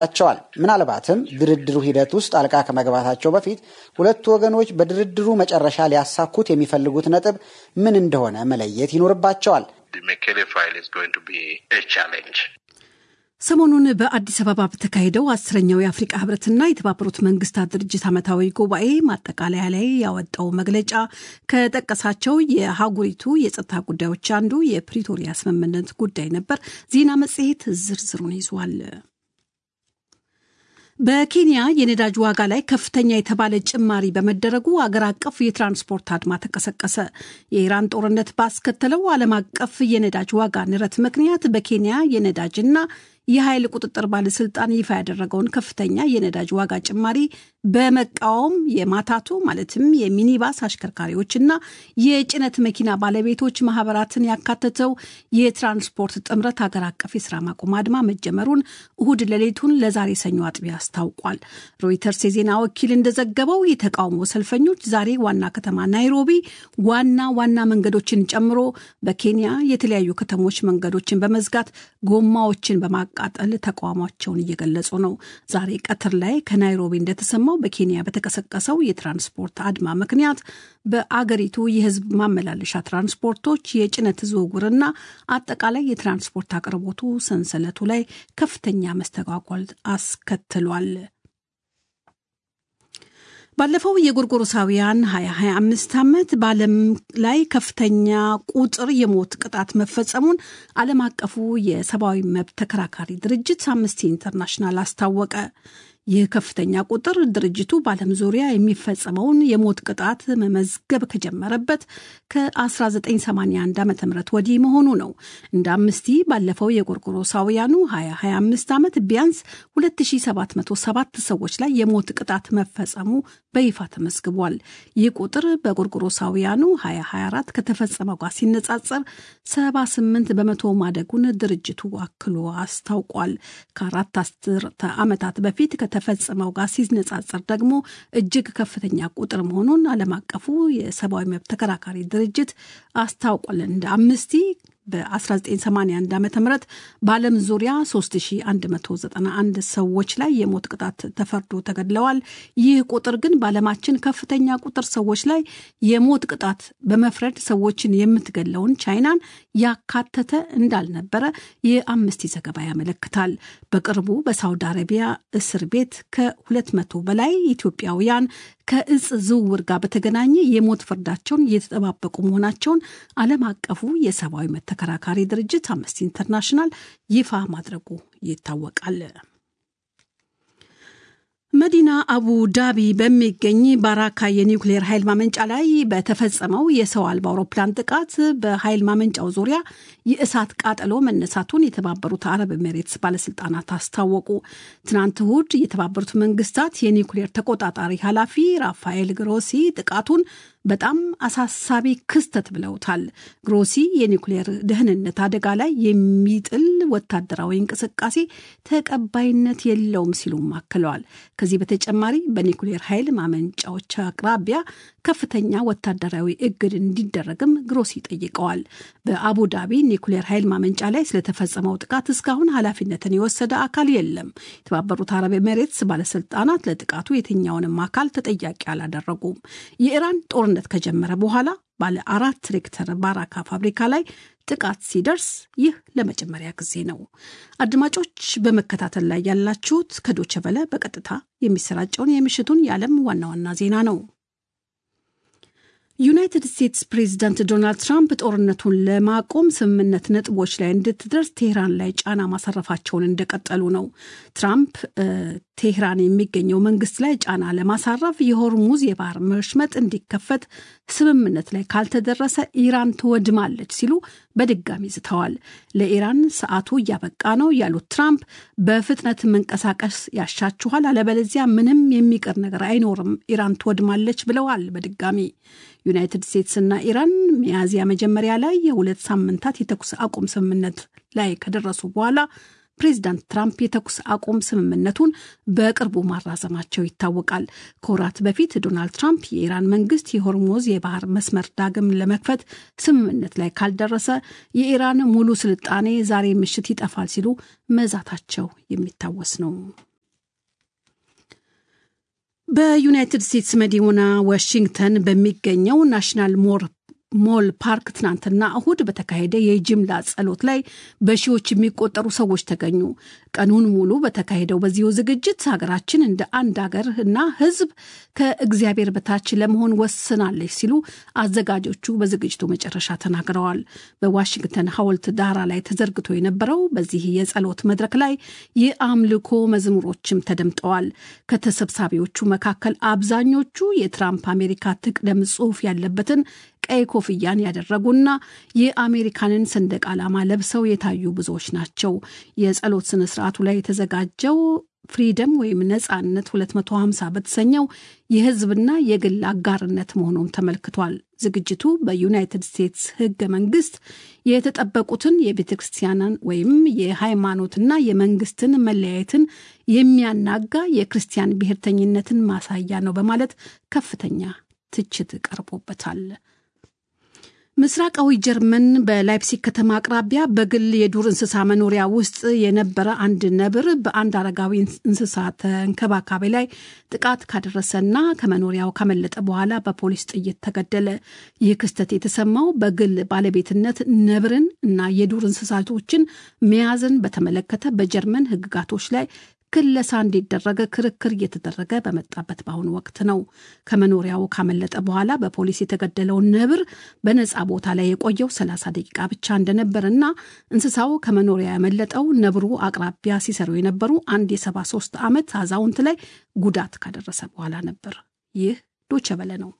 ቸዋል ምናልባትም ድርድሩ ሂደት ውስጥ ጣልቃ ከመግባታቸው በፊት ሁለቱ ወገኖች በድርድሩ መጨረሻ ሊያሳኩት የሚፈልጉት ነጥብ ምን እንደሆነ መለየት ይኖርባቸዋል። ሰሞኑን በአዲስ አበባ በተካሄደው አስረኛው የአፍሪቃ ህብረትና የተባበሩት መንግስታት ድርጅት ዓመታዊ ጉባኤ ማጠቃለያ ላይ ያወጣው መግለጫ ከጠቀሳቸው የሀገሪቱ የጸጥታ ጉዳዮች አንዱ የፕሪቶሪያ ስምምነት ጉዳይ ነበር። ዜና መጽሔት ዝርዝሩን ይዟል። በኬንያ የነዳጅ ዋጋ ላይ ከፍተኛ የተባለ ጭማሪ በመደረጉ አገር አቀፍ የትራንስፖርት አድማ ተቀሰቀሰ። የኢራን ጦርነት ባስከተለው ዓለም አቀፍ የነዳጅ ዋጋ ንረት ምክንያት በኬንያ የነዳጅና የኃይል ቁጥጥር ባለስልጣን ይፋ ያደረገውን ከፍተኛ የነዳጅ ዋጋ ጭማሪ በመቃወም የማታቱ ማለትም የሚኒባስ አሽከርካሪዎችና የጭነት መኪና ባለቤቶች ማህበራትን ያካተተው የትራንስፖርት ጥምረት ሀገር አቀፍ የስራ ማቆም አድማ መጀመሩን እሁድ ሌሊቱን ለዛሬ ሰኞ አጥቢያ አስታውቋል። ሮይተርስ የዜና ወኪል እንደዘገበው የተቃውሞ ሰልፈኞች ዛሬ ዋና ከተማ ናይሮቢ ዋና ዋና መንገዶችን ጨምሮ በኬንያ የተለያዩ ከተሞች መንገዶችን በመዝጋት ጎማዎችን በማቃጠል ተቃውሟቸውን እየገለጹ ነው። ዛሬ ቀትር ላይ ከናይሮቢ እንደተሰማው በኬንያ በተቀሰቀሰው የትራንስፖርት አድማ ምክንያት በአገሪቱ የሕዝብ ማመላለሻ ትራንስፖርቶች የጭነት ዝውውርና አጠቃላይ የትራንስፖርት አቅርቦቱ ሰንሰለቱ ላይ ከፍተኛ መስተጓጎል አስከትሏል። ባለፈው የጎርጎሮሳውያን 2025 ዓመት በዓለም ላይ ከፍተኛ ቁጥር የሞት ቅጣት መፈጸሙን ዓለም አቀፉ የሰብአዊ መብት ተከራካሪ ድርጅት አምነስቲ ኢንተርናሽናል አስታወቀ። ይህ ከፍተኛ ቁጥር ድርጅቱ በዓለም ዙሪያ የሚፈጸመውን የሞት ቅጣት መመዝገብ ከጀመረበት ከ1981 ዓ ም ወዲህ መሆኑ ነው። እንደ አምስቲ ባለፈው የጎርጎሮሳውያኑ 2025 ዓመት ቢያንስ 2707 ሰዎች ላይ የሞት ቅጣት መፈጸሙ በይፋ ተመዝግቧል። ይህ ቁጥር በጎርጎሮሳውያኑ 2024 ከተፈጸመው ጋር ሲነጻጸር 78 በመቶ ማደጉን ድርጅቱ አክሎ አስታውቋል። ከአራት አስርተ ዓመታት በፊት ከተፈጸመው ጋር ሲነጻጸር ደግሞ እጅግ ከፍተኛ ቁጥር መሆኑን ዓለም አቀፉ የሰብአዊ መብት ተከራካሪ ድርጅት አስታውቋል። እንደ አምነስቲ በ1981 ዓ ም በዓለም ዙሪያ 3191 ሰዎች ላይ የሞት ቅጣት ተፈርዶ ተገድለዋል። ይህ ቁጥር ግን በዓለማችን ከፍተኛ ቁጥር ሰዎች ላይ የሞት ቅጣት በመፍረድ ሰዎችን የምትገለውን ቻይናን ያካተተ እንዳልነበረ የአምነስቲ ዘገባ ያመለክታል። በቅርቡ በሳውዲ አረቢያ እስር ቤት ከ200 በላይ ኢትዮጵያውያን ከእጽ ዝውውር ጋር በተገናኘ የሞት ፍርዳቸውን እየተጠባበቁ መሆናቸውን ዓለም አቀፉ የሰብአዊ መብት ተከራካሪ ድርጅት አምነስቲ ኢንተርናሽናል ይፋ ማድረጉ ይታወቃል። መዲና አቡ ዳቢ በሚገኝ ባራካ የኒውክሌር ኃይል ማመንጫ ላይ በተፈጸመው የሰው አልባ አውሮፕላን ጥቃት በኃይል ማመንጫው ዙሪያ የእሳት ቃጠሎ መነሳቱን የተባበሩት አረብ ኤሜሬትስ ባለስልጣናት አስታወቁ። ትናንት እሁድ የተባበሩት መንግስታት የኒውክሌር ተቆጣጣሪ ኃላፊ ራፋኤል ግሮሲ ጥቃቱን በጣም አሳሳቢ ክስተት ብለውታል። ግሮሲ የኒውክሌር ደህንነት አደጋ ላይ የሚጥል ወታደራዊ እንቅስቃሴ ተቀባይነት የለውም ሲሉም አክለዋል። ከዚህ በተጨማሪ በኒውክሌር ኃይል ማመንጫዎች አቅራቢያ ከፍተኛ ወታደራዊ እግድ እንዲደረግም ግሮሲ ጠይቀዋል። በአቡዳቢ ኒውክሌር ኃይል ማመንጫ ላይ ስለተፈጸመው ጥቃት እስካሁን ኃላፊነትን የወሰደ አካል የለም። የተባበሩት አረብ ኤሜሬትስ ባለስልጣናት ለጥቃቱ የትኛውንም አካል ተጠያቂ አላደረጉም። የኢራን ጦርነት ከጀመረ በኋላ ባለ አራት ሬክተር ባራካ ፋብሪካ ላይ ጥቃት ሲደርስ ይህ ለመጀመሪያ ጊዜ ነው። አድማጮች በመከታተል ላይ ያላችሁት ከዶቸ በለ በቀጥታ የሚሰራጨውን የምሽቱን የዓለም ዋና ዋና ዜና ነው። ዩናይትድ ስቴትስ ፕሬዚዳንት ዶናልድ ትራምፕ ጦርነቱን ለማቆም ስምምነት ነጥቦች ላይ እንድትደርስ ቴህራን ላይ ጫና ማሳረፋቸውን እንደቀጠሉ ነው። ትራምፕ ቴህራን የሚገኘው መንግስት ላይ ጫና ለማሳረፍ የሆርሙዝ የባህር መሽመጥ እንዲከፈት ስምምነት ላይ ካልተደረሰ ኢራን ትወድማለች ሲሉ በድጋሚ ዝተዋል። ለኢራን ሰዓቱ እያበቃ ነው ያሉት ትራምፕ በፍጥነት መንቀሳቀስ ያሻችኋል፣ አለበለዚያ ምንም የሚቀር ነገር አይኖርም፣ ኢራን ትወድማለች ብለዋል። በድጋሚ ዩናይትድ ስቴትስና ኢራን ሚያዝያ መጀመሪያ ላይ የሁለት ሳምንታት የተኩስ አቁም ስምምነት ላይ ከደረሱ በኋላ ፕሬዚዳንት ትራምፕ የተኩስ አቁም ስምምነቱን በቅርቡ ማራዘማቸው ይታወቃል። ከወራት በፊት ዶናልድ ትራምፕ የኢራን መንግስት የሆርሙዝ የባህር መስመር ዳግም ለመክፈት ስምምነት ላይ ካልደረሰ የኢራን ሙሉ ስልጣኔ ዛሬ ምሽት ይጠፋል ሲሉ መዛታቸው የሚታወስ ነው። በዩናይትድ ስቴትስ መዲና ዋሽንግተን በሚገኘው ናሽናል ሞር ሞል ፓርክ ትናንትና እሁድ በተካሄደ የጅምላ ጸሎት ላይ በሺዎች የሚቆጠሩ ሰዎች ተገኙ። ቀኑን ሙሉ በተካሄደው በዚሁ ዝግጅት ሀገራችን እንደ አንድ ሀገር እና ሕዝብ ከእግዚአብሔር በታች ለመሆን ወስናለች ሲሉ አዘጋጆቹ በዝግጅቱ መጨረሻ ተናግረዋል። በዋሽንግተን ሐውልት ዳራ ላይ ተዘርግቶ የነበረው በዚህ የጸሎት መድረክ ላይ የአምልኮ መዝሙሮችም ተደምጠዋል። ከተሰብሳቢዎቹ መካከል አብዛኞቹ የትራምፕ አሜሪካ ትቅደም ጽሑፍ ያለበትን ቀይ ኮፍያን ያደረጉና የአሜሪካንን ሰንደቅ ዓላማ ለብሰው የታዩ ብዙዎች ናቸው። የጸሎት ስነ ስርዓቱ ላይ የተዘጋጀው ፍሪደም ወይም ነጻነት 250 በተሰኘው የህዝብና የግል አጋርነት መሆኑም ተመልክቷል። ዝግጅቱ በዩናይትድ ስቴትስ ህገ መንግስት የተጠበቁትን የቤተ ክርስቲያንን ወይም የሃይማኖትና የመንግስትን መለያየትን የሚያናጋ የክርስቲያን ብሔርተኝነትን ማሳያ ነው በማለት ከፍተኛ ትችት ቀርቦበታል። ምስራቃዊ ጀርመን በላይፕሲግ ከተማ አቅራቢያ በግል የዱር እንስሳ መኖሪያ ውስጥ የነበረ አንድ ነብር በአንድ አረጋዊ እንስሳ ተንከባካቢ ላይ ጥቃት ካደረሰና ከመኖሪያው ካመለጠ በኋላ በፖሊስ ጥይት ተገደለ። ይህ ክስተት የተሰማው በግል ባለቤትነት ነብርን እና የዱር እንስሳቶችን መያዝን በተመለከተ በጀርመን ህግጋቶች ላይ ክለሳ እንዲደረግ ክርክር እየተደረገ በመጣበት በአሁኑ ወቅት ነው። ከመኖሪያው ካመለጠ በኋላ በፖሊስ የተገደለውን ነብር በነፃ ቦታ ላይ የቆየው 30 ደቂቃ ብቻ እንደነበርና እንስሳው ከመኖሪያ ያመለጠው ነብሩ አቅራቢያ ሲሰሩ የነበሩ አንድ የ73 ዓመት አዛውንት ላይ ጉዳት ካደረሰ በኋላ ነበር። ይህ ዶቸ በለ ነው።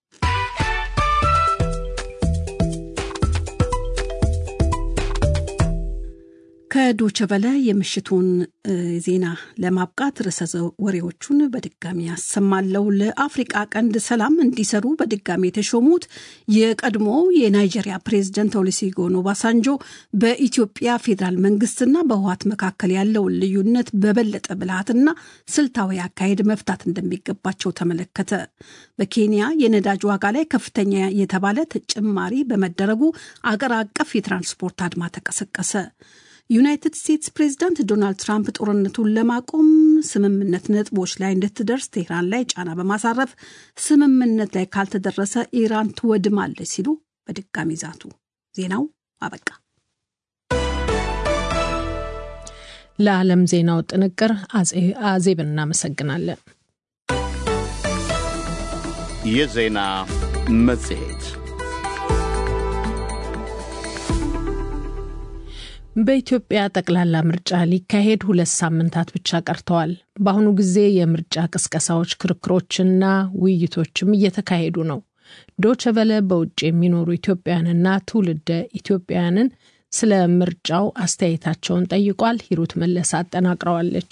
ከዶቸበለ የምሽቱን ዜና ለማብቃት ርዕሰ ወሬዎቹን በድጋሚ ያሰማለው። ለአፍሪቃ ቀንድ ሰላም እንዲሰሩ በድጋሚ የተሾሙት የቀድሞ የናይጄሪያ ፕሬዝደንት ኦሉሴጉን ኦባሳንጆ በኢትዮጵያ ፌዴራል መንግስትና በህወሓት መካከል ያለውን ልዩነት በበለጠ ብልሃትና ስልታዊ አካሄድ መፍታት እንደሚገባቸው ተመለከተ። በኬንያ የነዳጅ ዋጋ ላይ ከፍተኛ የተባለ ተጨማሪ በመደረጉ አገር አቀፍ የትራንስፖርት አድማ ተቀሰቀሰ። ዩናይትድ ስቴትስ ፕሬዚዳንት ዶናልድ ትራምፕ ጦርነቱን ለማቆም ስምምነት ነጥቦች ላይ እንድትደርስ ቴህራን ላይ ጫና በማሳረፍ ስምምነት ላይ ካልተደረሰ ኢራን ትወድማለች ሲሉ በድጋሚ ዛቱ። ዜናው አበቃ። ለዓለም ዜናው ጥንቅር አዜብ እናመሰግናለን። የዜና መጽሔት በኢትዮጵያ ጠቅላላ ምርጫ ሊካሄድ ሁለት ሳምንታት ብቻ ቀርተዋል። በአሁኑ ጊዜ የምርጫ ቅስቀሳዎች፣ ክርክሮችና ውይይቶችም እየተካሄዱ ነው። ዶቸቨለ በውጭ የሚኖሩ ኢትዮጵያውያንና ትውልደ ኢትዮጵያውያንን ስለ ምርጫው አስተያየታቸውን ጠይቋል። ሂሩት መለስ አጠናቅረዋለች።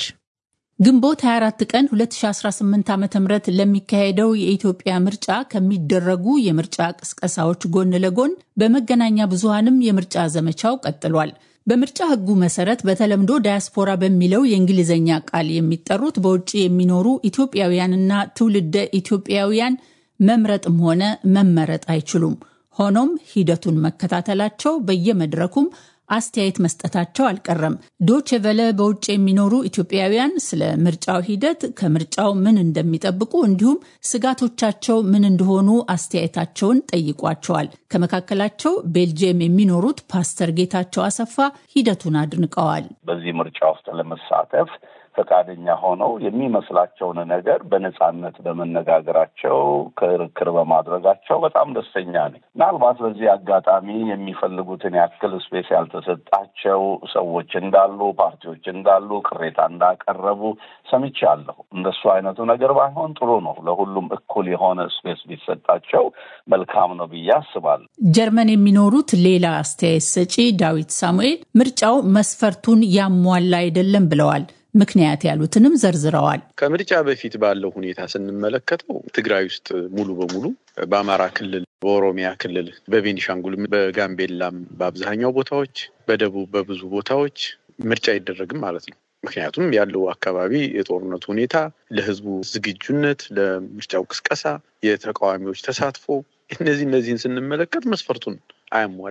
ግንቦት 24 ቀን 2018 ዓ ም ለሚካሄደው የኢትዮጵያ ምርጫ ከሚደረጉ የምርጫ ቅስቀሳዎች ጎን ለጎን በመገናኛ ብዙሃንም የምርጫ ዘመቻው ቀጥሏል። በምርጫ ሕጉ መሰረት በተለምዶ ዳያስፖራ በሚለው የእንግሊዝኛ ቃል የሚጠሩት በውጭ የሚኖሩ ኢትዮጵያውያንና ትውልደ ኢትዮጵያውያን መምረጥም ሆነ መመረጥ አይችሉም። ሆኖም ሂደቱን መከታተላቸው በየመድረኩም አስተያየት መስጠታቸው አልቀረም። ዶቼ ቨለ በውጭ የሚኖሩ ኢትዮጵያውያን ስለ ምርጫው ሂደት ከምርጫው ምን እንደሚጠብቁ እንዲሁም ስጋቶቻቸው ምን እንደሆኑ አስተያየታቸውን ጠይቋቸዋል። ከመካከላቸው ቤልጅየም የሚኖሩት ፓስተር ጌታቸው አሰፋ ሂደቱን አድንቀዋል። በዚህ ምርጫ ውስጥ ለመሳተፍ ፈቃደኛ ሆነው የሚመስላቸውን ነገር በነጻነት በመነጋገራቸው ክርክር በማድረጋቸው በጣም ደስተኛ ነኝ። ምናልባት በዚህ አጋጣሚ የሚፈልጉትን ያክል ስፔስ ያልተሰጣቸው ሰዎች እንዳሉ፣ ፓርቲዎች እንዳሉ ቅሬታ እንዳቀረቡ ሰምቻለሁ። እንደሱ አይነቱ ነገር ባይሆን ጥሩ ነው። ለሁሉም እኩል የሆነ ስፔስ ቢሰጣቸው መልካም ነው ብዬ አስባለሁ። ጀርመን የሚኖሩት ሌላ አስተያየት ሰጪ ዳዊት ሳሙኤል ምርጫው መስፈርቱን ያሟላ አይደለም ብለዋል። ምክንያት ያሉትንም ዘርዝረዋል። ከምርጫ በፊት ባለው ሁኔታ ስንመለከተው ትግራይ ውስጥ ሙሉ በሙሉ በአማራ ክልል፣ በኦሮሚያ ክልል፣ በቤኒሻንጉል፣ በጋምቤላም በአብዛኛው ቦታዎች፣ በደቡብ በብዙ ቦታዎች ምርጫ አይደረግም ማለት ነው። ምክንያቱም ያለው አካባቢ የጦርነቱ ሁኔታ ለሕዝቡ ዝግጁነት፣ ለምርጫው ቅስቀሳ፣ የተቃዋሚዎች ተሳትፎ እነዚህ እነዚህን ስንመለከት መስፈርቱን አያሟላም።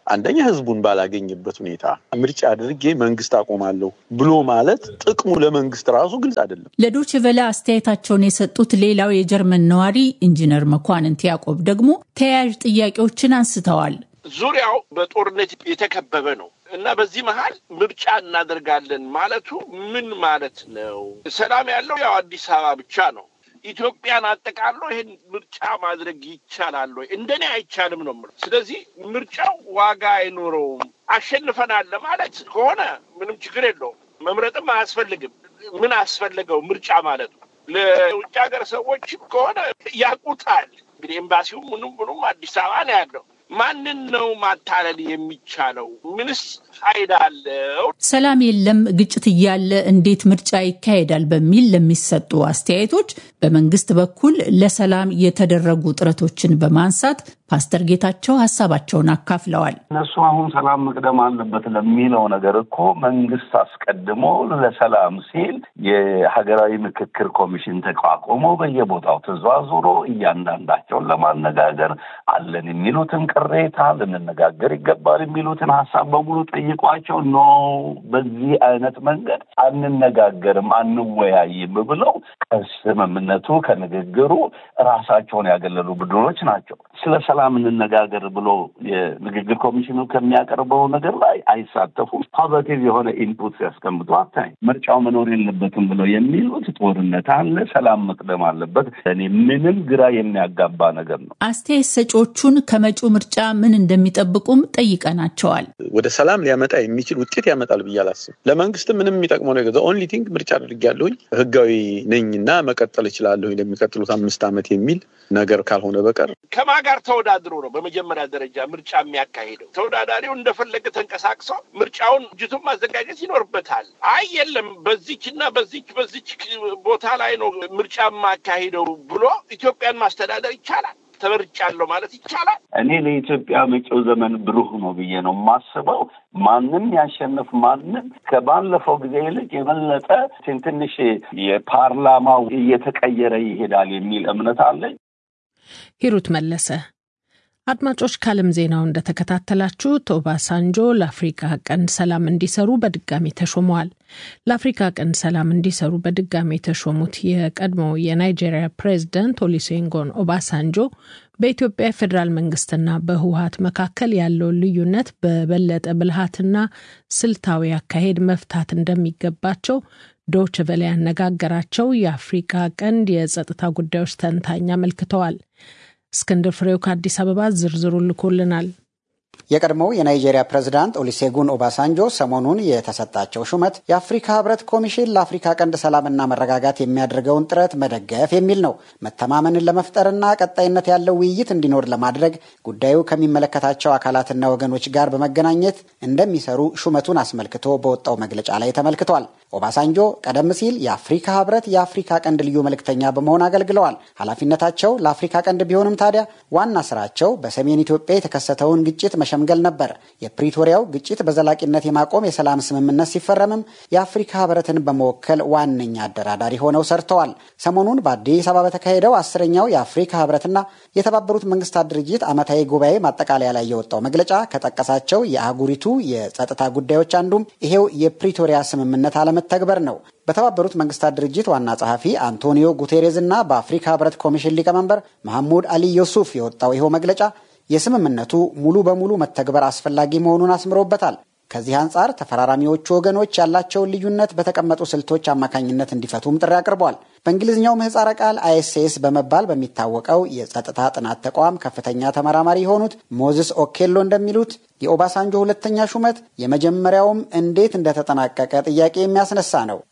አንደኛ ህዝቡን ባላገኝበት ሁኔታ ምርጫ አድርጌ መንግስት አቆማለሁ ብሎ ማለት ጥቅሙ ለመንግስት ራሱ ግልጽ አይደለም። ለዶች ቨለ አስተያየታቸውን የሰጡት ሌላው የጀርመን ነዋሪ ኢንጂነር መኳንንት ያዕቆብ ደግሞ ተያያዥ ጥያቄዎችን አንስተዋል። ዙሪያው በጦርነት የተከበበ ነው እና በዚህ መሀል ምርጫ እናደርጋለን ማለቱ ምን ማለት ነው? ሰላም ያለው ያው አዲስ አበባ ብቻ ነው። ኢትዮጵያን አጠቃሎ ይህን ምርጫ ማድረግ ይቻላል ወይ? እንደኔ አይቻልም ነው የምለው። ስለዚህ ምርጫው ዋጋ አይኖረውም። አሸንፈናል ለማለት ከሆነ ምንም ችግር የለውም። መምረጥም አያስፈልግም። ምን አስፈለገው ምርጫ ማለት ነው? ለውጭ ሀገር ሰዎችም ከሆነ ያውቁታል። እንግዲህ ኤምባሲው ምኑም ምኑም አዲስ አበባ ነው ያለው። ማንን ነው ማታለል የሚቻለው? ምንስ ፋይዳ አለው? ሰላም የለም፣ ግጭት እያለ እንዴት ምርጫ ይካሄዳል? በሚል ለሚሰጡ አስተያየቶች በመንግስት በኩል ለሰላም የተደረጉ ጥረቶችን በማንሳት ፓስተር ጌታቸው ሀሳባቸውን አካፍለዋል። እነሱ አሁን ሰላም መቅደም አለበት ለሚለው ነገር እኮ መንግስት አስቀድሞ ለሰላም ሲል የሀገራዊ ምክክር ኮሚሽን ተቋቁሞ በየቦታው ተዘዋዝሮ እያንዳንዳቸውን ለማነጋገር አለን የሚሉትን ቅሬታ ልንነጋገር ይገባል የሚሉትን ሀሳብ በሙሉ ጠይቋቸው ኖ በዚህ አይነት መንገድ አንነጋገርም አንወያይም ብለው ከስምምነቱ ከንግግሩ ራሳቸውን ያገለሉ ቡድኖች ናቸው። ስለ ሰላም እንነጋገር ብሎ የንግግር ኮሚሽኑ ከሚያቀርበው ነገር ላይ አይሳተፉም። ፖዘቲቭ የሆነ ኢንፑት ሲያስቀምጡ አታይ። ምርጫው መኖር የለበትም ብለው የሚሉት ጦርነት አለ፣ ሰላም መቅደም አለበት። እኔ ምንም ግራ የሚያጋባ ነገር ነው። አስተያየት ሰጪዎቹን ከመጪው ምርጫ ምን እንደሚጠብቁም ጠይቀናቸዋል። ወደ ሰላም ሊያመጣ የሚችል ውጤት ያመጣል ብዬ አላስብም። ለመንግስትም ምንም የሚጠቅመው ነገር ኦንሊ ቲንግ ምርጫ አድርጌያለሁኝ ህጋዊ ነኝና መቀጠል እችላለሁኝ ለሚቀጥሉት አምስት ዓመት የሚል ነገር ካልሆነ በቀር ከማ ጋር ተወዳድሮ ነው በመጀመሪያ ደረጃ ምርጫ የሚያካሂደው። ተወዳዳሪው እንደፈለገ ተንቀሳቅሶ ምርጫውን እጅቱን ማዘጋጀት ይኖርበታል። አይ የለም በዚች እና በዚች በዚች ቦታ ላይ ነው ምርጫ የማካሂደው ብሎ ኢትዮጵያን ማስተዳደር ይቻላል። ተመርጫለሁ ማለት ይቻላል። እኔ ለኢትዮጵያ መጪው ዘመን ብሩህ ነው ብዬ ነው የማስበው። ማንም ያሸንፍ ማንም ከባለፈው ጊዜ ይልቅ የበለጠ ትንሽ የፓርላማው እየተቀየረ ይሄዳል የሚል እምነት አለኝ። ሂሩት መለሰ። አድማጮች ከዓለም ዜናው እንደተከታተላችሁት ኦባሳንጆ ለአፍሪካ ቀንድ ሰላም እንዲሰሩ በድጋሚ ተሾመዋል። ለአፍሪካ ቀንድ ሰላም እንዲሰሩ በድጋሚ የተሾሙት የቀድሞው የናይጄሪያ ፕሬዝዳንት ኦሉሴጉን ኦባሳንጆ በኢትዮጵያ የፌዴራል መንግስትና በህወሀት መካከል ያለውን ልዩነት በበለጠ ብልሃትና ስልታዊ አካሄድ መፍታት እንደሚገባቸው ዶች ቨለ ያነጋገራቸው የአፍሪካ ቀንድ የጸጥታ ጉዳዮች ተንታኝ አመልክተዋል። እስክንድር ፍሬው ከአዲስ አበባ ዝርዝሩ ልኮልናል። የቀድሞው የናይጄሪያ ፕሬዝዳንት ኦሊሴጉን ኦባሳንጆ ሰሞኑን የተሰጣቸው ሹመት የአፍሪካ ህብረት ኮሚሽን ለአፍሪካ ቀንድ ሰላምና መረጋጋት የሚያደርገውን ጥረት መደገፍ የሚል ነው። መተማመንን ለመፍጠርና ቀጣይነት ያለው ውይይት እንዲኖር ለማድረግ ጉዳዩ ከሚመለከታቸው አካላትና ወገኖች ጋር በመገናኘት እንደሚሰሩ ሹመቱን አስመልክቶ በወጣው መግለጫ ላይ ተመልክቷል። ኦባሳንጆ ቀደም ሲል የአፍሪካ ህብረት የአፍሪካ ቀንድ ልዩ መልእክተኛ በመሆን አገልግለዋል። ኃላፊነታቸው ለአፍሪካ ቀንድ ቢሆንም ታዲያ ዋና ስራቸው በሰሜን ኢትዮጵያ የተከሰተውን ግጭት መሸምገል ነበር። የፕሪቶሪያው ግጭት በዘላቂነት የማቆም የሰላም ስምምነት ሲፈረምም የአፍሪካ ህብረትን በመወከል ዋነኛ አደራዳሪ ሆነው ሰርተዋል። ሰሞኑን በአዲስ አበባ በተካሄደው አስረኛው የአፍሪካ ህብረትና የተባበሩት መንግስታት ድርጅት ዓመታዊ ጉባኤ ማጠቃለያ ላይ የወጣው መግለጫ ከጠቀሳቸው የአህጉሪቱ የጸጥታ ጉዳዮች አንዱም ይሄው የፕሪቶሪያ ስምምነት አለመተግበር ነው። በተባበሩት መንግስታት ድርጅት ዋና ጸሐፊ አንቶኒዮ ጉቴሬዝ እና በአፍሪካ ህብረት ኮሚሽን ሊቀመንበር መሐሙድ አሊ ዮሱፍ የወጣው ይኸው መግለጫ የስምምነቱ ሙሉ በሙሉ መተግበር አስፈላጊ መሆኑን አስምሮበታል። ከዚህ አንጻር ተፈራራሚዎቹ ወገኖች ያላቸውን ልዩነት በተቀመጡ ስልቶች አማካኝነት እንዲፈቱም ጥሪ አቅርበዋል። በእንግሊዝኛው ምህፃረ ቃል አይኤስኤስ በመባል በሚታወቀው የጸጥታ ጥናት ተቋም ከፍተኛ ተመራማሪ የሆኑት ሞዝስ ኦኬሎ እንደሚሉት የኦባሳንጆ ሁለተኛ ሹመት የመጀመሪያውም እንዴት እንደተጠናቀቀ ጥያቄ የሚያስነሳ ነው።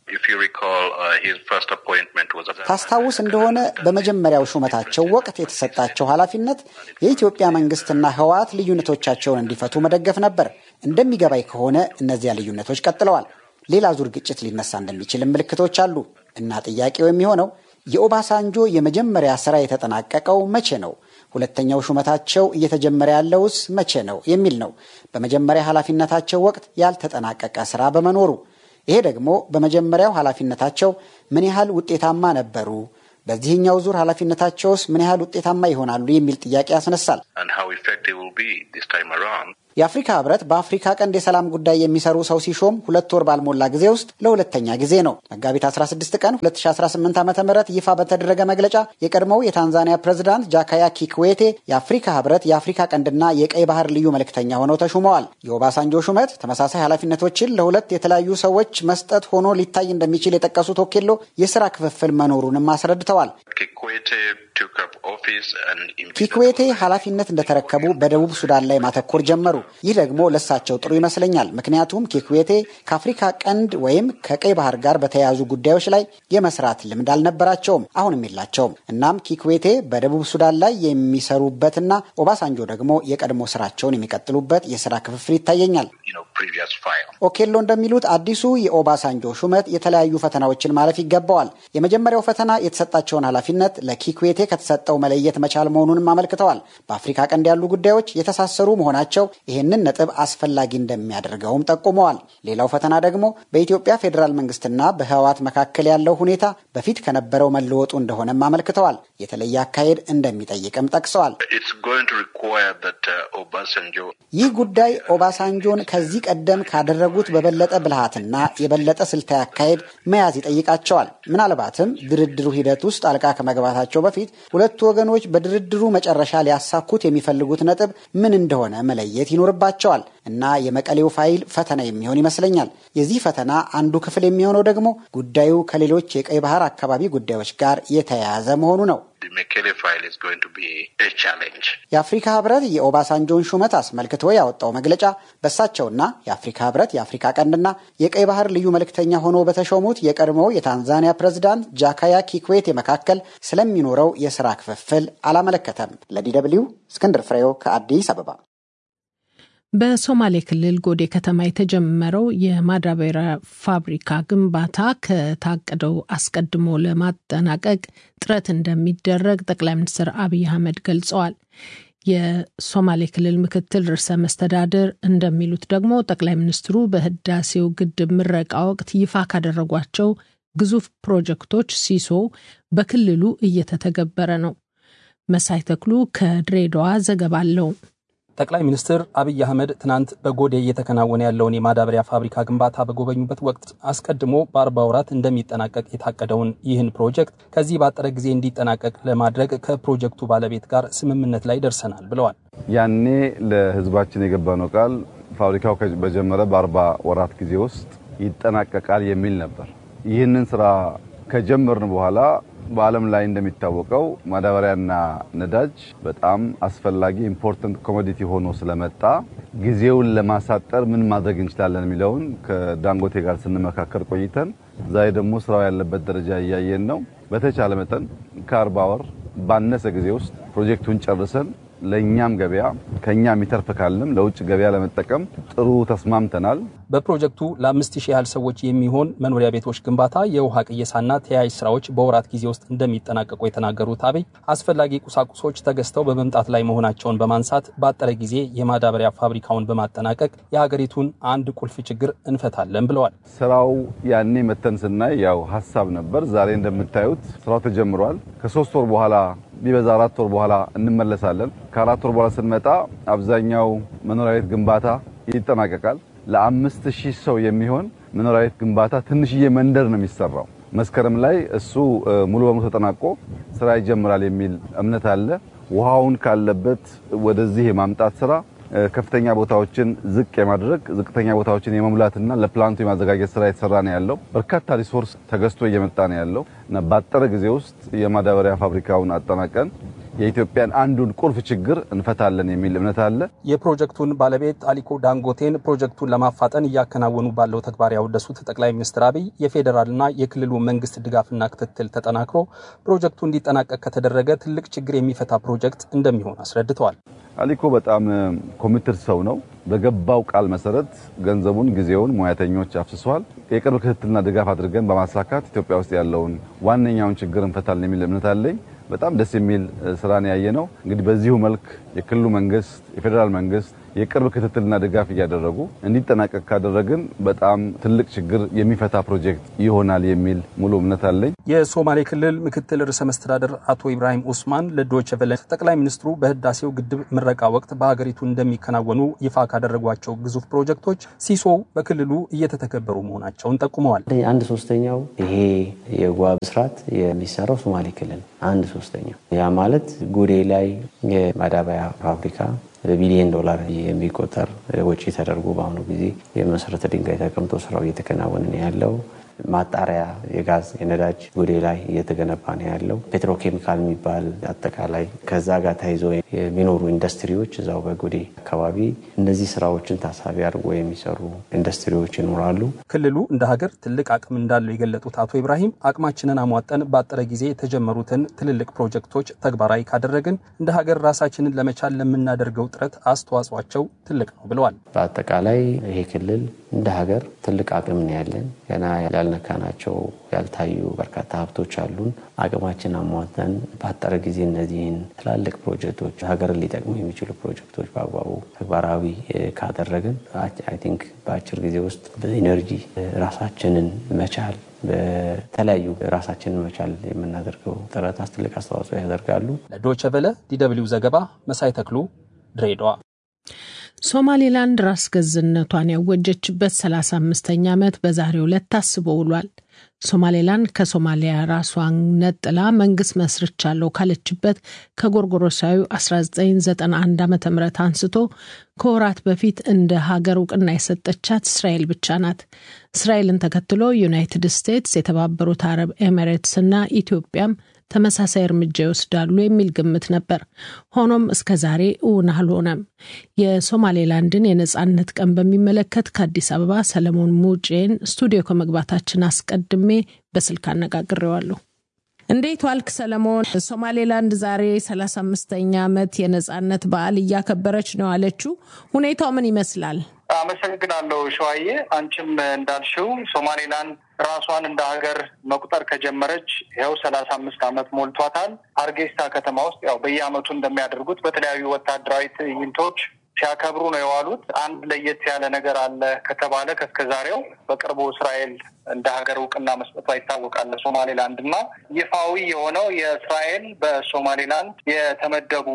ታስታውስ እንደሆነ በመጀመሪያው ሹመታቸው ወቅት የተሰጣቸው ኃላፊነት የኢትዮጵያ መንግስትና ህወሓት ልዩነቶቻቸውን እንዲፈቱ መደገፍ ነበር። እንደሚገባኝ ከሆነ እነዚያ ልዩነቶች ቀጥለዋል። ሌላ ዙር ግጭት ሊነሳ እንደሚችልም ምልክቶች አሉ እና ጥያቄው የሚሆነው የኦባሳንጆ የመጀመሪያ ስራ የተጠናቀቀው መቼ ነው? ሁለተኛው ሹመታቸው እየተጀመረ ያለውስ መቼ ነው የሚል ነው። በመጀመሪያ ኃላፊነታቸው ወቅት ያልተጠናቀቀ ስራ በመኖሩ ይሄ ደግሞ በመጀመሪያው ኃላፊነታቸው ምን ያህል ውጤታማ ነበሩ፣ በዚህኛው ዙር ኃላፊነታቸውስ ምን ያህል ውጤታማ ይሆናሉ የሚል ጥያቄ ያስነሳል። የአፍሪካ ህብረት በአፍሪካ ቀንድ የሰላም ጉዳይ የሚሰሩ ሰው ሲሾም ሁለት ወር ባልሞላ ጊዜ ውስጥ ለሁለተኛ ጊዜ ነው። መጋቢት 16 ቀን 2018 ዓ ም ይፋ በተደረገ መግለጫ የቀድሞው የታንዛኒያ ፕሬዝዳንት ጃካያ ኪክዌቴ የአፍሪካ ህብረት የአፍሪካ ቀንድና የቀይ ባህር ልዩ መልእክተኛ ሆነው ተሹመዋል። የኦባሳንጆ ሹመት ተመሳሳይ ኃላፊነቶችን ለሁለት የተለያዩ ሰዎች መስጠት ሆኖ ሊታይ እንደሚችል የጠቀሱት ኦኬሎ የስራ ክፍፍል መኖሩንም አስረድተዋል። ኪክዌቴ ኃላፊነት እንደተረከቡ በደቡብ ሱዳን ላይ ማተኮር ጀመሩ። ይህ ደግሞ ለሳቸው ጥሩ ይመስለኛል። ምክንያቱም ኪክዌቴ ከአፍሪካ ቀንድ ወይም ከቀይ ባህር ጋር በተያያዙ ጉዳዮች ላይ የመስራት ልምድ አልነበራቸውም፣ አሁንም የላቸውም። እናም ኪክዌቴ በደቡብ ሱዳን ላይ የሚሰሩበትና ኦባሳንጆ ደግሞ የቀድሞ ስራቸውን የሚቀጥሉበት የስራ ክፍፍል ይታየኛል። ኦኬሎ እንደሚሉት አዲሱ የኦባሳንጆ ሹመት የተለያዩ ፈተናዎችን ማለፍ ይገባዋል። የመጀመሪያው ፈተና የተሰጣቸውን ኃላፊነት ለኪክዌቴ ከተሰጠው መለየት መቻል መሆኑንም አመልክተዋል። በአፍሪካ ቀንድ ያሉ ጉዳዮች የተሳሰሩ መሆናቸው ይህንን ነጥብ አስፈላጊ እንደሚያደርገውም ጠቁመዋል። ሌላው ፈተና ደግሞ በኢትዮጵያ ፌዴራል መንግስትና በህወሓት መካከል ያለው ሁኔታ በፊት ከነበረው መለወጡ እንደሆነም አመልክተዋል። የተለየ አካሄድ እንደሚጠይቅም ጠቅሰዋል። ይህ ጉዳይ ኦባሳንጆን ከዚህ ቀደም ካደረጉት በበለጠ ብልሃትና የበለጠ ስልታዊ አካሄድ መያዝ ይጠይቃቸዋል። ምናልባትም ድርድሩ ሂደት ውስጥ ጣልቃ ከመግባታቸው በፊት ሁለቱ ወገኖች በድርድሩ መጨረሻ ሊያሳኩት የሚፈልጉት ነጥብ ምን እንደሆነ መለየት ይኖርባቸዋል እና የመቀሌው ፋይል ፈተና የሚሆን ይመስለኛል። የዚህ ፈተና አንዱ ክፍል የሚሆነው ደግሞ ጉዳዩ ከሌሎች የቀይ ባህር አካባቢ ጉዳዮች ጋር የተያያዘ መሆኑ ነው። የአፍሪካ ህብረት የኦባሳንጆን ሹመት አስመልክቶ ያወጣው መግለጫ በእሳቸውና የአፍሪካ ህብረት የአፍሪካ ቀንድና የቀይ ባህር ልዩ መልእክተኛ ሆኖ በተሾሙት የቀድሞው የታንዛኒያ ፕሬዝዳንት ጃካያ ኪክዌቴ መካከል ስለሚኖረው የስራ ክፍፍል አላመለከተም። ለዲ ደብልዩ እስክንድር ፍሬው ከአዲስ አበባ። በሶማሌ ክልል ጎዴ ከተማ የተጀመረው የማዳበሪያ ፋብሪካ ግንባታ ከታቀደው አስቀድሞ ለማጠናቀቅ ጥረት እንደሚደረግ ጠቅላይ ሚኒስትር አብይ አህመድ ገልጸዋል። የሶማሌ ክልል ምክትል ርዕሰ መስተዳድር እንደሚሉት ደግሞ ጠቅላይ ሚኒስትሩ በህዳሴው ግድብ ምረቃ ወቅት ይፋ ካደረጓቸው ግዙፍ ፕሮጀክቶች ሲሶ በክልሉ እየተተገበረ ነው። መሳይ ተክሉ ከድሬዳዋ ዘገባ አለው። ጠቅላይ ሚኒስትር አብይ አህመድ ትናንት በጎዴ እየተከናወነ ያለውን የማዳበሪያ ፋብሪካ ግንባታ በጎበኙበት ወቅት አስቀድሞ በአርባ ወራት እንደሚጠናቀቅ የታቀደውን ይህን ፕሮጀክት ከዚህ ባጠረ ጊዜ እንዲጠናቀቅ ለማድረግ ከፕሮጀክቱ ባለቤት ጋር ስምምነት ላይ ደርሰናል ብለዋል። ያኔ ለህዝባችን የገባነው ቃል ፋብሪካው በጀመረ በአርባ ወራት ጊዜ ውስጥ ይጠናቀቃል የሚል ነበር። ይህንን ስራ ከጀመርን በኋላ በዓለም ላይ እንደሚታወቀው ማዳበሪያና ነዳጅ በጣም አስፈላጊ ኢምፖርታንት ኮሞዲቲ ሆኖ ስለመጣ ጊዜውን ለማሳጠር ምን ማድረግ እንችላለን የሚለውን ከዳንጎቴ ጋር ስንመካከር ቆይተን ዛሬ ደግሞ ስራው ያለበት ደረጃ እያየን ነው። በተቻለ መጠን ከአርባ ወር ባነሰ ጊዜ ውስጥ ፕሮጀክቱን ጨርሰን ለእኛም ገበያ ከኛ የሚተርፍ ካለም ለውጭ ገበያ ለመጠቀም ጥሩ ተስማምተናል። በፕሮጀክቱ ለአምስት ሺህ ያህል ሰዎች የሚሆን መኖሪያ ቤቶች ግንባታ፣ የውሃ ቅየሳና ተያያዥ ስራዎች በወራት ጊዜ ውስጥ እንደሚጠናቀቁ የተናገሩት አብይ አስፈላጊ ቁሳቁሶች ተገዝተው በመምጣት ላይ መሆናቸውን በማንሳት ባጠረ ጊዜ የማዳበሪያ ፋብሪካውን በማጠናቀቅ የሀገሪቱን አንድ ቁልፍ ችግር እንፈታለን ብለዋል። ስራው ያኔ መተን ስናይ ያው ሀሳብ ነበር። ዛሬ እንደምታዩት ስራው ተጀምሯል። ከሶስት ወር በኋላ ቢበዛ አራት ወር በኋላ እንመለሳለን። ከአራት ወር በኋላ ስንመጣ አብዛኛው መኖሪያ ቤት ግንባታ ይጠናቀቃል። ለአምስት ሺህ ሰው የሚሆን መኖሪያ ቤት ግንባታ ትንሽዬ መንደር ነው የሚሰራው። መስከረም ላይ እሱ ሙሉ በሙሉ ተጠናቆ ስራ ይጀምራል የሚል እምነት አለ። ውሃውን ካለበት ወደዚህ የማምጣት ስራ ከፍተኛ ቦታዎችን ዝቅ የማድረግ ዝቅተኛ ቦታዎችን የመሙላትና ለፕላንቱ የማዘጋጀት ስራ የተሰራ ነው ያለው። በርካታ ሪሶርስ ተገዝቶ እየመጣ ነው ያለው እና ባጠረ ጊዜ ውስጥ የማዳበሪያ ፋብሪካውን አጠናቀን የኢትዮጵያን አንዱን ቁልፍ ችግር እንፈታለን የሚል እምነት አለ። የፕሮጀክቱን ባለቤት አሊኮ ዳንጎቴን ፕሮጀክቱን ለማፋጠን እያከናወኑ ባለው ተግባር ያወደሱት ጠቅላይ ሚኒስትር አብይ የፌዴራልና የክልሉ መንግስት ድጋፍና ክትትል ተጠናክሮ ፕሮጀክቱ እንዲጠናቀቅ ከተደረገ ትልቅ ችግር የሚፈታ ፕሮጀክት እንደሚሆን አስረድተዋል። አሊኮ በጣም ኮሚትድ ሰው ነው። በገባው ቃል መሰረት ገንዘቡን፣ ጊዜውን፣ ሙያተኞች አፍስሷል። የቅርብ ክትትልና ድጋፍ አድርገን በማሳካት ኢትዮጵያ ውስጥ ያለውን ዋነኛውን ችግር እንፈታለን የሚል እምነት አለኝ። በጣም ደስ የሚል ስራን ያየ ነው። እንግዲህ በዚሁ መልክ የክልሉ መንግስት፣ የፌዴራል መንግስት፣ የቅርብ ክትትልና ድጋፍ እያደረጉ እንዲጠናቀቅ ካደረግን በጣም ትልቅ ችግር የሚፈታ ፕሮጀክት ይሆናል የሚል ሙሉ እምነት አለኝ። የሶማሌ ክልል ምክትል ርዕሰ መስተዳደር አቶ ኢብራሂም ኡስማን ለዶይቼ ቬለ ጠቅላይ ሚኒስትሩ በህዳሴው ግድብ ምረቃ ወቅት በሀገሪቱ እንደሚከናወኑ ይፋ ካደረጓቸው ግዙፍ ፕሮጀክቶች ሲሶው በክልሉ እየተተገበሩ መሆናቸውን ጠቁመዋል። አንድ ሶስተኛው ይሄ የውሃ ብስራት የሚሰራው ሶማሌ ክልል አንድ ሶስተኛው ያ ማለት ጉዴ ላይ የማዳበሪያ ፋብሪካ በቢሊዮን ዶላር የሚቆጠር ወጪ ተደርጎ በአሁኑ ጊዜ የመሰረተ ድንጋይ ተቀምጦ ስራው እየተከናወነ ነው ያለው። ማጣሪያ የጋዝ የነዳጅ ጉዴ ላይ እየተገነባ ነው ያለው። ፔትሮኬሚካል የሚባል አጠቃላይ ከዛ ጋር ተይዞ የሚኖሩ ኢንዱስትሪዎች እዛው በጉዴ አካባቢ እነዚህ ስራዎችን ታሳቢ አድርጎ የሚሰሩ ኢንዱስትሪዎች ይኖራሉ። ክልሉ እንደ ሀገር ትልቅ አቅም እንዳለው የገለጡት አቶ ኢብራሂም አቅማችንን አሟጠን ባጠረ ጊዜ የተጀመሩትን ትልልቅ ፕሮጀክቶች ተግባራዊ ካደረግን እንደ ሀገር ራሳችንን ለመቻል ለምናደርገው ጥረት አስተዋጽኦቸው ትልቅ ነው ብለዋል። በአጠቃላይ ይሄ ክልል እንደ ሀገር ትልቅ አቅም ነው ያለን። ገና ያልነካናቸው ያልታዩ በርካታ ሀብቶች አሉን። አቅማችን አሟጠን ባጠረ ጊዜ እነዚህን ትላልቅ ፕሮጀክቶች ሀገርን ሊጠቅሙ የሚችሉ ፕሮጀክቶች በአግባቡ ተግባራዊ ካደረግን አይ ቲንክ በአጭር ጊዜ ውስጥ በኢነርጂ ራሳችንን መቻል በተለያዩ ራሳችንን መቻል የምናደርገው ጥረት ትልቅ አስተዋጽኦ ያደርጋሉ። ለዶይቼ ቬለ ዲደብሊው ዘገባ መሳይ ተክሉ ድሬዳዋ። ሶማሌላንድ ራስ ገዝነቷን ያወጀችበት 35ኛ ዓመት በዛሬው ዕለት ታስቦ ውሏል። ሶማሌላንድ ከሶማሊያ ራሷን ነጥላ መንግስት መስርቻለሁ ካለችበት ከጎርጎሮሳዊ 1991 ዓ ም አንስቶ ከወራት በፊት እንደ ሀገር እውቅና የሰጠቻት እስራኤል ብቻ ናት። እስራኤልን ተከትሎ ዩናይትድ ስቴትስ፣ የተባበሩት አረብ ኤሚሬትስ እና ኢትዮጵያም ተመሳሳይ እርምጃ ይወስዳሉ የሚል ግምት ነበር። ሆኖም እስከ ዛሬ እውን አልሆነም። የሶማሌላንድን የነጻነት ቀን በሚመለከት ከአዲስ አበባ ሰለሞን ሙጬን ስቱዲዮ ከመግባታችን አስቀድሜ በስልክ አነጋግሬዋለሁ። እንዴት ዋልክ ሰለሞን? ሶማሌላንድ ዛሬ ሰላሳ አምስተኛ ዓመት የነጻነት በዓል እያከበረች ነው አለችው። ሁኔታው ምን ይመስላል? አመሰግናለሁ ሸዋዬ። አንቺም እንዳልሽው ሶማሌላንድ ራሷን እንደ ሀገር መቁጠር ከጀመረች ይኸው ሰላሳ አምስት ዓመት ሞልቷታል። አርጌስታ ከተማ ውስጥ ያው በየዓመቱ እንደሚያደርጉት በተለያዩ ወታደራዊ ትዕይንቶች ሲያከብሩ ነው የዋሉት። አንድ ለየት ያለ ነገር አለ ከተባለ ከእስከዛሬው በቅርቡ እስራኤል እንደ ሀገር እውቅና መስጠቷ ይታወቃል። ሶማሌላንድ እና ይፋዊ የሆነው የእስራኤል በሶማሌላንድ የተመደቡ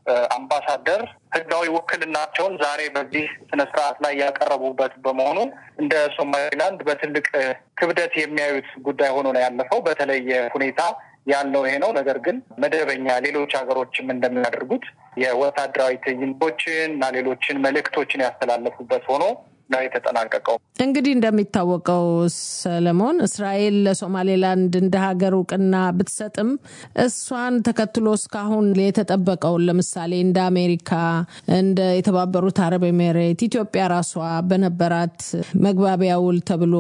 አምባሳደር ሕጋዊ ውክልናቸውን ዛሬ በዚህ ስነስርዓት ላይ ያቀረቡበት በመሆኑ እንደ ሶማሌላንድ በትልቅ ክብደት የሚያዩት ጉዳይ ሆኖ ነው ያለፈው። በተለየ ሁኔታ ያለው ይሄ ነው። ነገር ግን መደበኛ ሌሎች ሀገሮችም እንደሚያደርጉት የወታደራዊ ትዕይንቶችን እና ሌሎችን መልእክቶችን ያስተላለፉበት ሆኖ ነው የተጠናቀቀው። እንግዲህ እንደሚታወቀው ሰለሞን፣ እስራኤል ለሶማሌላንድ እንደ ሀገር እውቅና ብትሰጥም እሷን ተከትሎ እስካሁን የተጠበቀውን ለምሳሌ እንደ አሜሪካ፣ እንደ የተባበሩት አረብ ኤሜሬት፣ ኢትዮጵያ ራሷ በነበራት መግባቢያ ውል ተብሎ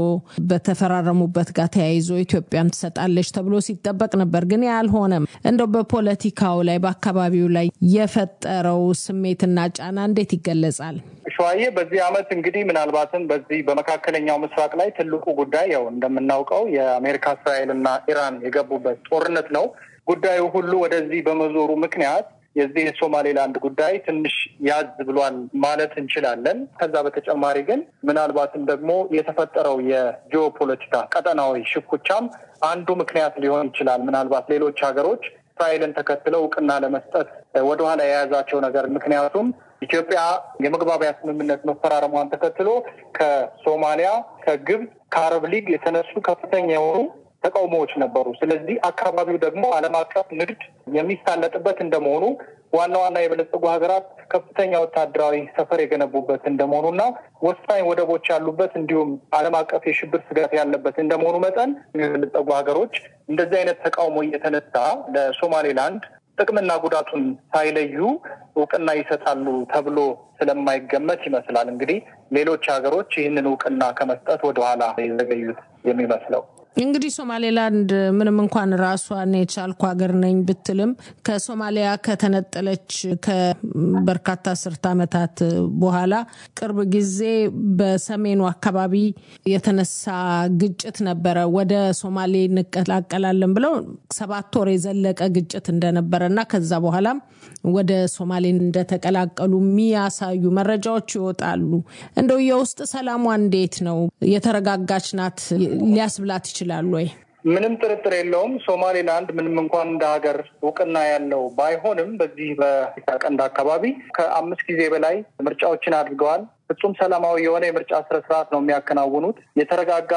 በተፈራረሙበት ጋር ተያይዞ ኢትዮጵያም ትሰጣለች ተብሎ ሲጠበቅ ነበር። ግን ያልሆነም እንደው በፖለቲካው ላይ በአካባቢው ላይ የፈጠረው ስሜትና ጫና እንዴት ይገለጻል? ሸዋዬ በዚህ ዓመት እንግዲህ ምናልባትም በዚህ በመካከለኛው ምስራቅ ላይ ትልቁ ጉዳይ ያው እንደምናውቀው የአሜሪካ እስራኤል እና ኢራን የገቡበት ጦርነት ነው። ጉዳዩ ሁሉ ወደዚህ በመዞሩ ምክንያት የዚህ የሶማሌላንድ ጉዳይ ትንሽ ያዝ ብሏል ማለት እንችላለን። ከዛ በተጨማሪ ግን ምናልባትም ደግሞ የተፈጠረው የጂኦፖለቲካ ቀጠናዊ ሽኩቻም አንዱ ምክንያት ሊሆን ይችላል። ምናልባት ሌሎች ሀገሮች እስራኤልን ተከትለው እውቅና ለመስጠት ወደኋላ የያዛቸው ነገር ምክንያቱም ኢትዮጵያ የመግባቢያ ስምምነት መፈራረሟን ተከትሎ ከሶማሊያ፣ ከግብፅ፣ ከአረብ ሊግ የተነሱ ከፍተኛ የሆኑ ተቃውሞዎች ነበሩ። ስለዚህ አካባቢው ደግሞ ዓለም አቀፍ ንግድ የሚሳለጥበት እንደመሆኑ ዋና ዋና የበለጸጉ ሀገራት ከፍተኛ ወታደራዊ ሰፈር የገነቡበት እንደመሆኑና ወሳኝ ወደቦች ያሉበት እንዲሁም ዓለም አቀፍ የሽብር ስጋት ያለበት እንደመሆኑ መጠን የበለጸጉ ሀገሮች እንደዚህ አይነት ተቃውሞ እየተነሳ ለሶማሌላንድ ጥቅምና ጉዳቱን ሳይለዩ እውቅና ይሰጣሉ ተብሎ ስለማይገመት ይመስላል እንግዲህ ሌሎች ሀገሮች ይህንን እውቅና ከመስጠት ወደኋላ የዘገዩት የሚመስለው። እንግዲህ ሶማሌላንድ ምንም እንኳን ራሷን የቻልኩ ሀገር ነኝ ብትልም ከሶማሊያ ከተነጠለች ከበርካታ አስርት ዓመታት በኋላ ቅርብ ጊዜ በሰሜኑ አካባቢ የተነሳ ግጭት ነበረ። ወደ ሶማሌ እንቀላቀላለን ብለው ሰባት ወር የዘለቀ ግጭት እንደነበረ እና ከዛ በኋላም ወደ ሶማሌ እንደተቀላቀሉ የሚያሳዩ መረጃዎች ይወጣሉ። እንደው የውስጥ ሰላሟ እንዴት ነው? የተረጋጋች ናት ሊያስብላት ይችላል ወይ? ምንም ጥርጥር የለውም። ሶማሌላንድ ምንም እንኳን እንደ ሀገር እውቅና ያለው ባይሆንም በዚህ በአፍሪካ ቀንድ አካባቢ ከአምስት ጊዜ በላይ ምርጫዎችን አድርገዋል። ፍጹም ሰላማዊ የሆነ የምርጫ ስነስርዓት ነው የሚያከናውኑት። የተረጋጋ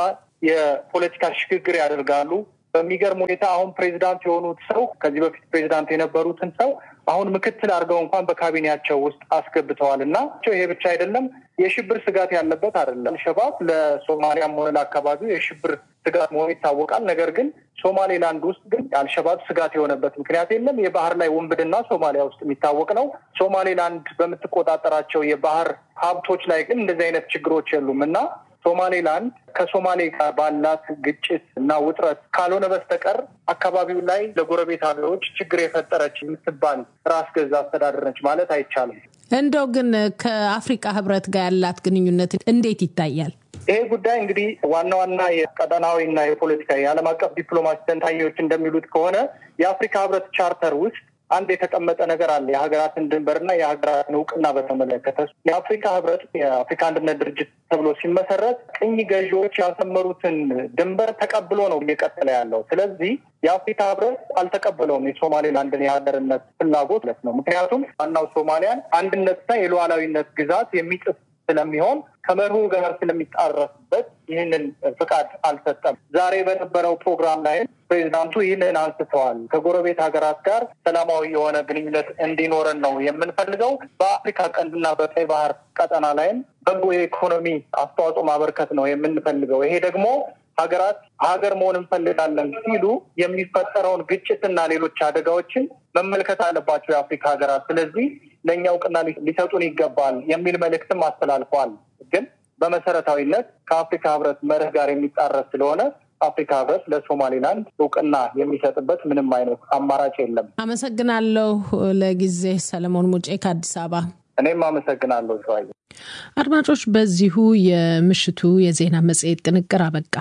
የፖለቲካ ሽግግር ያደርጋሉ። በሚገርም ሁኔታ አሁን ፕሬዚዳንት የሆኑት ሰው ከዚህ በፊት ፕሬዚዳንት የነበሩትን ሰው አሁን ምክትል አድርገው እንኳን በካቢኔያቸው ውስጥ አስገብተዋል እና ይሄ ብቻ አይደለም፣ የሽብር ስጋት ያለበት አይደለም። አልሸባብ ለሶማሊያም ሆነ ለአካባቢው የሽብር ስጋት መሆኑ ይታወቃል። ነገር ግን ሶማሌላንድ ውስጥ ግን አልሸባብ ስጋት የሆነበት ምክንያት የለም። የባህር ላይ ውንብድና ሶማሊያ ውስጥ የሚታወቅ ነው። ሶማሌላንድ በምትቆጣጠራቸው የባህር ሀብቶች ላይ ግን እንደዚህ አይነት ችግሮች የሉም እና ሶማሌላንድ ከሶማሌ ጋር ባላት ግጭት እና ውጥረት ካልሆነ በስተቀር አካባቢው ላይ ለጎረቤት ሀገሮች ችግር የፈጠረች የምትባል ራስ ገዝ አስተዳደር ነች ማለት አይቻልም። እንደው ግን ከአፍሪካ ሕብረት ጋር ያላት ግንኙነት እንዴት ይታያል? ይሄ ጉዳይ እንግዲህ ዋና ዋና የቀጠናዊ እና የፖለቲካ የዓለም አቀፍ ዲፕሎማሲ ተንታኞች እንደሚሉት ከሆነ የአፍሪካ ሕብረት ቻርተር ውስጥ አንድ የተቀመጠ ነገር አለ። የሀገራትን ድንበርና የሀገራትን እውቅና በተመለከተ የአፍሪካ ህብረት የአፍሪካ አንድነት ድርጅት ተብሎ ሲመሰረት ቅኝ ገዢዎች ያሰመሩትን ድንበር ተቀብሎ ነው እየቀጠለ ያለው። ስለዚህ የአፍሪካ ህብረት አልተቀበለውም የሶማሌላንድን የሀገርነት ፍላጎት ማለት ነው። ምክንያቱም ዋናው ሶማሊያን አንድነትና የሉዓላዊነት ግዛት የሚጥስ ስለሚሆን ከመርሁ ጋር ስለሚጣረስበት ይህንን ፍቃድ አልሰጠም። ዛሬ በነበረው ፕሮግራም ላይ ፕሬዚዳንቱ ይህንን አንስተዋል። ከጎረቤት ሀገራት ጋር ሰላማዊ የሆነ ግንኙነት እንዲኖረን ነው የምንፈልገው። በአፍሪካ ቀንድና በቀይ ባህር ቀጠና ላይም በጎ የኢኮኖሚ አስተዋጽኦ ማበርከት ነው የምንፈልገው። ይሄ ደግሞ ሀገራት ሀገር መሆን እንፈልጋለን ሲሉ የሚፈጠረውን ግጭትና ሌሎች አደጋዎችን መመልከት አለባቸው የአፍሪካ ሀገራት። ስለዚህ ለእኛ እውቅና ሊሰጡን ይገባል የሚል መልእክትም አስተላልፈዋል። ግን በመሰረታዊነት ከአፍሪካ ህብረት መርህ ጋር የሚጣረስ ስለሆነ አፍሪካ ህብረት ለሶማሌላንድ እውቅና የሚሰጥበት ምንም አይነት አማራጭ የለም። አመሰግናለሁ። ለጊዜ ሰለሞን ሙጬ ከአዲስ አበባ። እኔም አመሰግናለሁ ሸዋዬ። አድማጮች፣ በዚሁ የምሽቱ የዜና መጽሔት ጥንቅር አበቃ።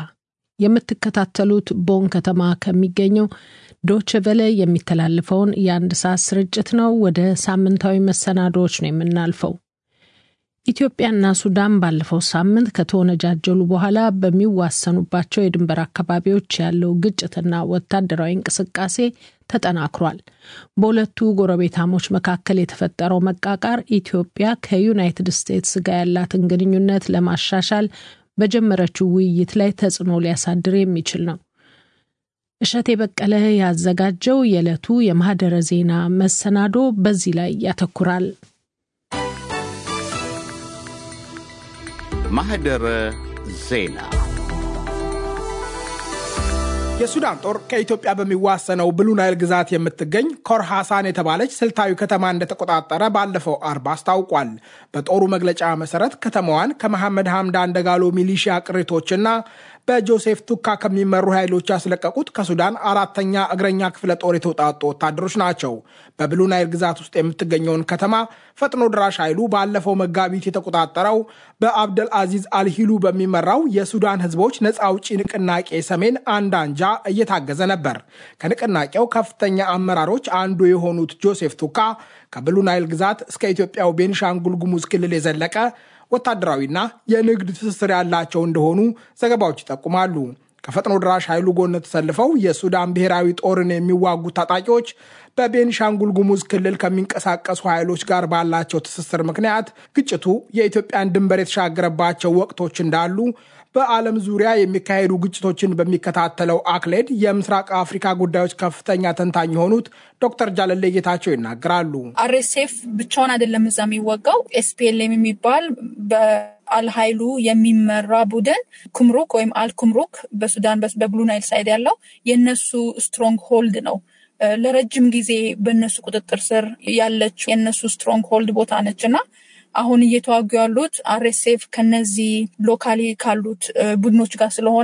የምትከታተሉት ቦን ከተማ ከሚገኘው ዶች ቨለ የሚተላለፈውን የአንድ ሰዓት ስርጭት ነው። ወደ ሳምንታዊ መሰናዶዎች ነው የምናልፈው። ኢትዮጵያና ሱዳን ባለፈው ሳምንት ከተወነጃጀሉ በኋላ በሚዋሰኑባቸው የድንበር አካባቢዎች ያለው ግጭትና ወታደራዊ እንቅስቃሴ ተጠናክሯል። በሁለቱ ጎረቤታሞች መካከል የተፈጠረው መቃቃር ኢትዮጵያ ከዩናይትድ ስቴትስ ጋር ያላትን ግንኙነት ለማሻሻል በጀመረችው ውይይት ላይ ተጽዕኖ ሊያሳድር የሚችል ነው። እሸቴ በቀለ ያዘጋጀው የዕለቱ የማህደረ ዜና መሰናዶ በዚህ ላይ ያተኩራል። ማህደረ ዜና የሱዳን ጦር ከኢትዮጵያ በሚዋሰነው ብሉ ናይል ግዛት የምትገኝ ኮር ሐሳን የተባለች ስልታዊ ከተማ እንደተቆጣጠረ ባለፈው አርብ አስታውቋል። በጦሩ መግለጫ መሰረት ከተማዋን ከመሐመድ ሐምዳን ደጋሎ ሚሊሺያ ቅሪቶችና በጆሴፍ ቱካ ከሚመሩ ኃይሎች ያስለቀቁት ከሱዳን አራተኛ እግረኛ ክፍለ ጦር የተውጣጡ ወታደሮች ናቸው። በብሉ ናይል ግዛት ውስጥ የምትገኘውን ከተማ ፈጥኖ ድራሽ ኃይሉ ባለፈው መጋቢት የተቆጣጠረው በአብደል አዚዝ አልሂሉ በሚመራው የሱዳን ሕዝቦች ነፃ አውጪ ንቅናቄ ሰሜን አንድ አንጃ እየታገዘ ነበር። ከንቅናቄው ከፍተኛ አመራሮች አንዱ የሆኑት ጆሴፍ ቱካ ከብሉ ናይል ግዛት እስከ ኢትዮጵያው ቤንሻንጉል ጉሙዝ ክልል የዘለቀ ወታደራዊና የንግድ ትስስር ያላቸው እንደሆኑ ዘገባዎች ይጠቁማሉ። ከፈጥኖ ድራሽ ኃይሉ ጎን ተሰልፈው የሱዳን ብሔራዊ ጦርን የሚዋጉ ታጣቂዎች በቤንሻንጉል ጉሙዝ ክልል ከሚንቀሳቀሱ ኃይሎች ጋር ባላቸው ትስስር ምክንያት ግጭቱ የኢትዮጵያን ድንበር የተሻገረባቸው ወቅቶች እንዳሉ በዓለም ዙሪያ የሚካሄዱ ግጭቶችን በሚከታተለው አክሌድ የምስራቅ አፍሪካ ጉዳዮች ከፍተኛ ተንታኝ የሆኑት ዶክተር ጃለሌ ጌታቸው ይናገራሉ። አርኤስኤፍ ብቻውን አይደለም እዛ የሚወጋው ኤስፒኤልኤም የሚባል በአልሀይሉ የሚመራ ቡድን ኩምሩክ ወይም አልኩምሩክ በሱዳን በብሉ ናይል ሳይድ ያለው የነሱ ስትሮንግ ሆልድ ነው። ለረጅም ጊዜ በእነሱ ቁጥጥር ስር ያለች የእነሱ ስትሮንግ ሆልድ ቦታ ነች እና አሁን እየተዋጉ ያሉት አርኤስኤፍ ከነዚህ ሎካሊ ካሉት ቡድኖች ጋር ስለሆነ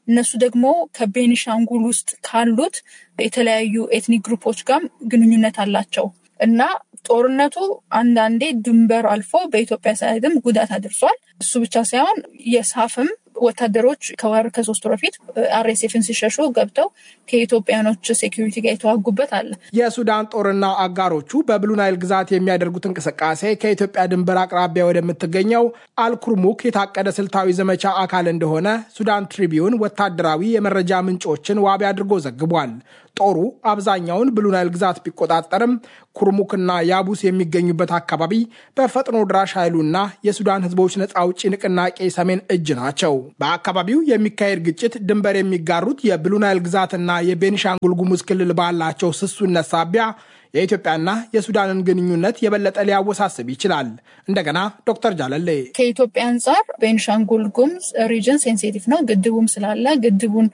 እነሱ ደግሞ ከቤኒሻንጉል ውስጥ ካሉት የተለያዩ ኤትኒክ ግሩፖች ጋር ግንኙነት አላቸው እና ጦርነቱ አንዳንዴ ድንበር አልፎ በኢትዮጵያ ሳይድም ጉዳት አድርሷል። እሱ ብቻ ሳይሆን የሳፍም ወታደሮች ከወር ከሶስት ወር በፊት አርኤስኤፍን ሲሸሹ ገብተው ከኢትዮጵያኖች ሴኪሪቲ ጋር የተዋጉበት አለ። የሱዳን ጦርና አጋሮቹ በብሉ ናይል ግዛት የሚያደርጉት እንቅስቃሴ ከኢትዮጵያ ድንበር አቅራቢያ ወደምትገኘው አልኩርሙክ የታቀደ ስልታዊ ዘመቻ አካል እንደሆነ ሱዳን ትሪቢዩን ወታደራዊ የመረጃ ምንጮችን ዋቢ አድርጎ ዘግቧል። ጦሩ አብዛኛውን ብሉ ናይል ግዛት ቢቆጣጠርም ኩርሙክና ያቡስ የሚገኙበት አካባቢ በፈጥኖ ድራሽ ኃይሉና የሱዳን ሕዝቦች ነፃ አውጪ ንቅናቄ ሰሜን እጅ ናቸው። በአካባቢው የሚካሄድ ግጭት ድንበር የሚጋሩት የብሉ ናይል ግዛትና የቤኒሻንጉል ጉሙዝ ክልል ባላቸው ስሱነት ሳቢያ የኢትዮጵያና የሱዳንን ግንኙነት የበለጠ ሊያወሳስብ ይችላል። እንደገና ዶክተር ጃለሌ ከኢትዮጵያ አንጻር ቤንሻንጉል ጉሙዝ ሪጅን ሴንሲቲቭ ነው። ግድቡም ስላለ ግድቡን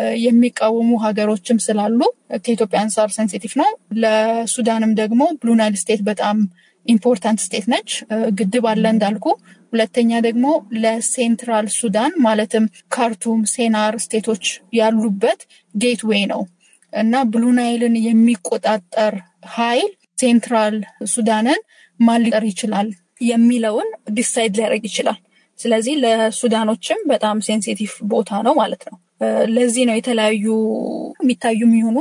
የሚቃወሙ ሀገሮችም ስላሉ ከኢትዮጵያ አንጻር ሴንሲቲቭ ነው። ለሱዳንም ደግሞ ብሉ ናይል ስቴት በጣም ኢምፖርታንት ስቴት ነች። ግድብ አለ እንዳልኩ። ሁለተኛ ደግሞ ለሴንትራል ሱዳን ማለትም ካርቱም፣ ሴናር ስቴቶች ያሉበት ጌትዌይ ነው እና ብሉ ናይልን የሚቆጣጠር ኃይል ሴንትራል ሱዳንን ማን ሊጠር ይችላል የሚለውን ዲሳይድ ሊያደርግ ይችላል። ስለዚህ ለሱዳኖችም በጣም ሴንሲቲቭ ቦታ ነው ማለት ነው። ለዚህ ነው የተለያዩ የሚታዩ የሚሆኑ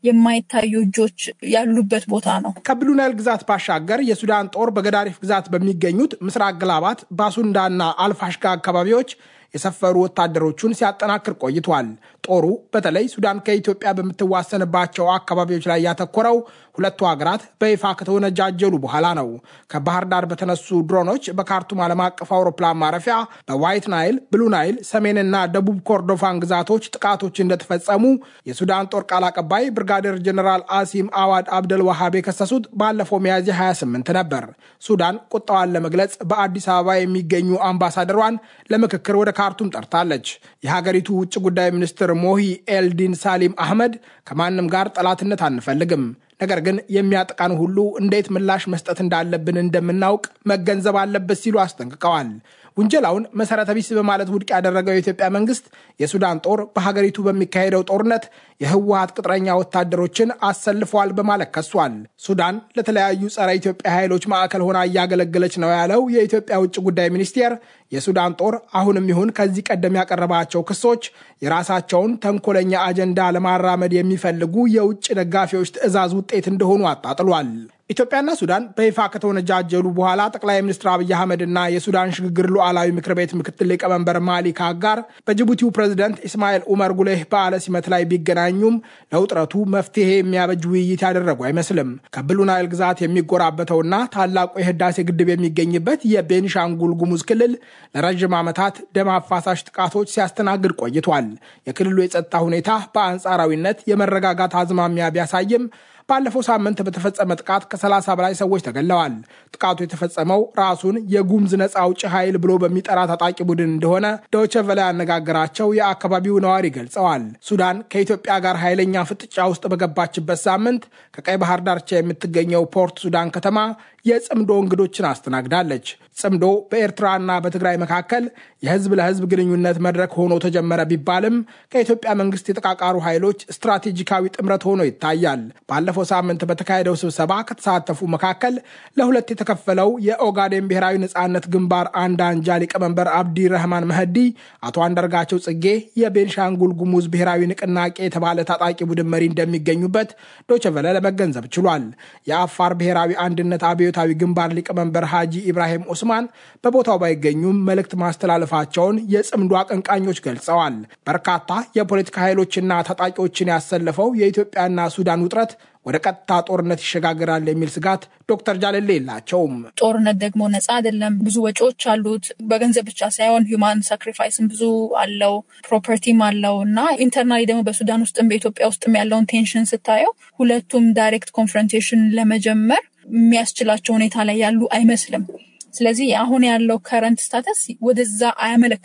የማይታዩ እጆች ያሉበት ቦታ ነው። ከብሉ ናይል ግዛት ባሻገር የሱዳን ጦር በገዳሪፍ ግዛት በሚገኙት ምስራቅ ግላባት፣ ባሱንዳና አልፋሽጋ አካባቢዎች የሰፈሩ ወታደሮቹን ሲያጠናክር ቆይቷል። ጦሩ በተለይ ሱዳን ከኢትዮጵያ በምትዋሰንባቸው አካባቢዎች ላይ ያተኮረው ሁለቱ ሀገራት በይፋ ከተወነጃጀሉ በኋላ ነው። ከባህር ዳር በተነሱ ድሮኖች በካርቱም ዓለም አቀፍ አውሮፕላን ማረፊያ፣ በዋይት ናይል፣ ብሉ ናይል፣ ሰሜንና ደቡብ ኮርዶፋን ግዛቶች ጥቃቶች እንደተፈጸሙ የሱዳን ጦር ቃል አቀባይ ብርጋዴር ጀኔራል አሲም አዋድ አብደል ዋሃብ የከሰሱት ባለፈው ሚያዝያ 28 ነበር። ሱዳን ቁጣዋን ለመግለጽ በአዲስ አበባ የሚገኙ አምባሳደሯን ለምክክር ወደ ካርቱም ጠርታለች። የሀገሪቱ ውጭ ጉዳይ ሚኒስትር ሞሂ ኤልዲን ሳሊም አህመድ ከማንም ጋር ጠላትነት አንፈልግም፣ ነገር ግን የሚያጠቃን ሁሉ እንዴት ምላሽ መስጠት እንዳለብን እንደምናውቅ መገንዘብ አለበት ሲሉ አስጠንቅቀዋል። ውንጀላውን መሰረተ ቢስ በማለት ውድቅ ያደረገው የኢትዮጵያ መንግስት የሱዳን ጦር በሀገሪቱ በሚካሄደው ጦርነት የህወሀት ቅጥረኛ ወታደሮችን አሰልፈዋል በማለት ከሷል። ሱዳን ለተለያዩ ጸረ ኢትዮጵያ ኃይሎች ማዕከል ሆና እያገለገለች ነው ያለው የኢትዮጵያ ውጭ ጉዳይ ሚኒስቴር የሱዳን ጦር አሁንም ይሁን ከዚህ ቀደም ያቀረባቸው ክሶች የራሳቸውን ተንኮለኛ አጀንዳ ለማራመድ የሚፈልጉ የውጭ ደጋፊዎች ትዕዛዝ ውጤት እንደሆኑ አጣጥሏል። ኢትዮጵያና ሱዳን በይፋ ከተወነጃጀሉ በኋላ ጠቅላይ ሚኒስትር አብይ አህመድና የሱዳን ሽግግር ሉዓላዊ ምክር ቤት ምክትል ሊቀመንበር ማሊክ አጋር በጅቡቲው ፕሬዝደንት ኢስማኤል ኡመር ጉሌህ በዓለ ሲመት ላይ ቢገናኙም ለውጥረቱ መፍትሄ የሚያበጅ ውይይት ያደረጉ አይመስልም። ከብሉ ናይል ግዛት የሚጎራበተውና ታላቁ የህዳሴ ግድብ የሚገኝበት የቤኒሻንጉል ጉሙዝ ክልል ለረዥም ዓመታት ደም አፋሳሽ ጥቃቶች ሲያስተናግድ ቆይቷል። የክልሉ የጸጥታ ሁኔታ በአንጻራዊነት የመረጋጋት አዝማሚያ ቢያሳይም ባለፈው ሳምንት በተፈጸመ ጥቃት ከ30 በላይ ሰዎች ተገለዋል። ጥቃቱ የተፈጸመው ራሱን የጉምዝ ነፃ አውጪ ኃይል ብሎ በሚጠራ ታጣቂ ቡድን እንደሆነ ዶይቼ ቬለ ያነጋገራቸው የአካባቢው ነዋሪ ገልጸዋል። ሱዳን ከኢትዮጵያ ጋር ኃይለኛ ፍጥጫ ውስጥ በገባችበት ሳምንት ከቀይ ባህር ዳርቻ የምትገኘው ፖርት ሱዳን ከተማ የጽምዶ እንግዶችን አስተናግዳለች። ጽምዶ በኤርትራና በትግራይ መካከል የህዝብ ለህዝብ ግንኙነት መድረክ ሆኖ ተጀመረ ቢባልም ከኢትዮጵያ መንግስት የተቃቃሩ ኃይሎች ስትራቴጂካዊ ጥምረት ሆኖ ይታያል። ባለፈው ሳምንት በተካሄደው ስብሰባ ከተሳተፉ መካከል ለሁለት የተከፈለው የኦጋዴን ብሔራዊ ነጻነት ግንባር አንድ አንጃ ሊቀመንበር አብዲ ረህማን መህዲ፣ አቶ አንዳርጋቸው ጽጌ የቤንሻንጉል ጉሙዝ ብሔራዊ ንቅናቄ የተባለ ታጣቂ ቡድን መሪ እንደሚገኙበት ዶቸቨለ ለመገንዘብ ችሏል። የአፋር ብሔራዊ አንድነት አብዮታዊ ግንባር ሊቀመንበር ሃጂ ኢብራሂም ኦስማን በቦታው ባይገኙም መልእክት ማስተላለፋቸውን የጽምዶ አቀንቃኞች ገልጸዋል። በርካታ የፖለቲካ ኃይሎችና ታጣቂዎችን ያሰለፈው የኢትዮጵያና ሱዳን ውጥረት ወደ ቀጥታ ጦርነት ይሸጋግራል የሚል ስጋት ዶክተር ጃለሌ የላቸውም። ጦርነት ደግሞ ነፃ አይደለም። ብዙ ወጪዎች አሉት። በገንዘብ ብቻ ሳይሆን ሂውማን ሳክሪፋይስም ብዙ አለው፣ ፕሮፐርቲም አለው እና ኢንተርናሊ ደግሞ በሱዳን ውስጥም በኢትዮጵያ ውስጥም ያለውን ቴንሽን ስታየው ሁለቱም ዳይሬክት ኮንፍሮንቴሽን ለመጀመር የሚያስችላቸው ሁኔታ ላይ ያሉ አይመስልም። ስለዚህ አሁን ያለው ከረንት ስታተስ ወደዛ አያመለክትም።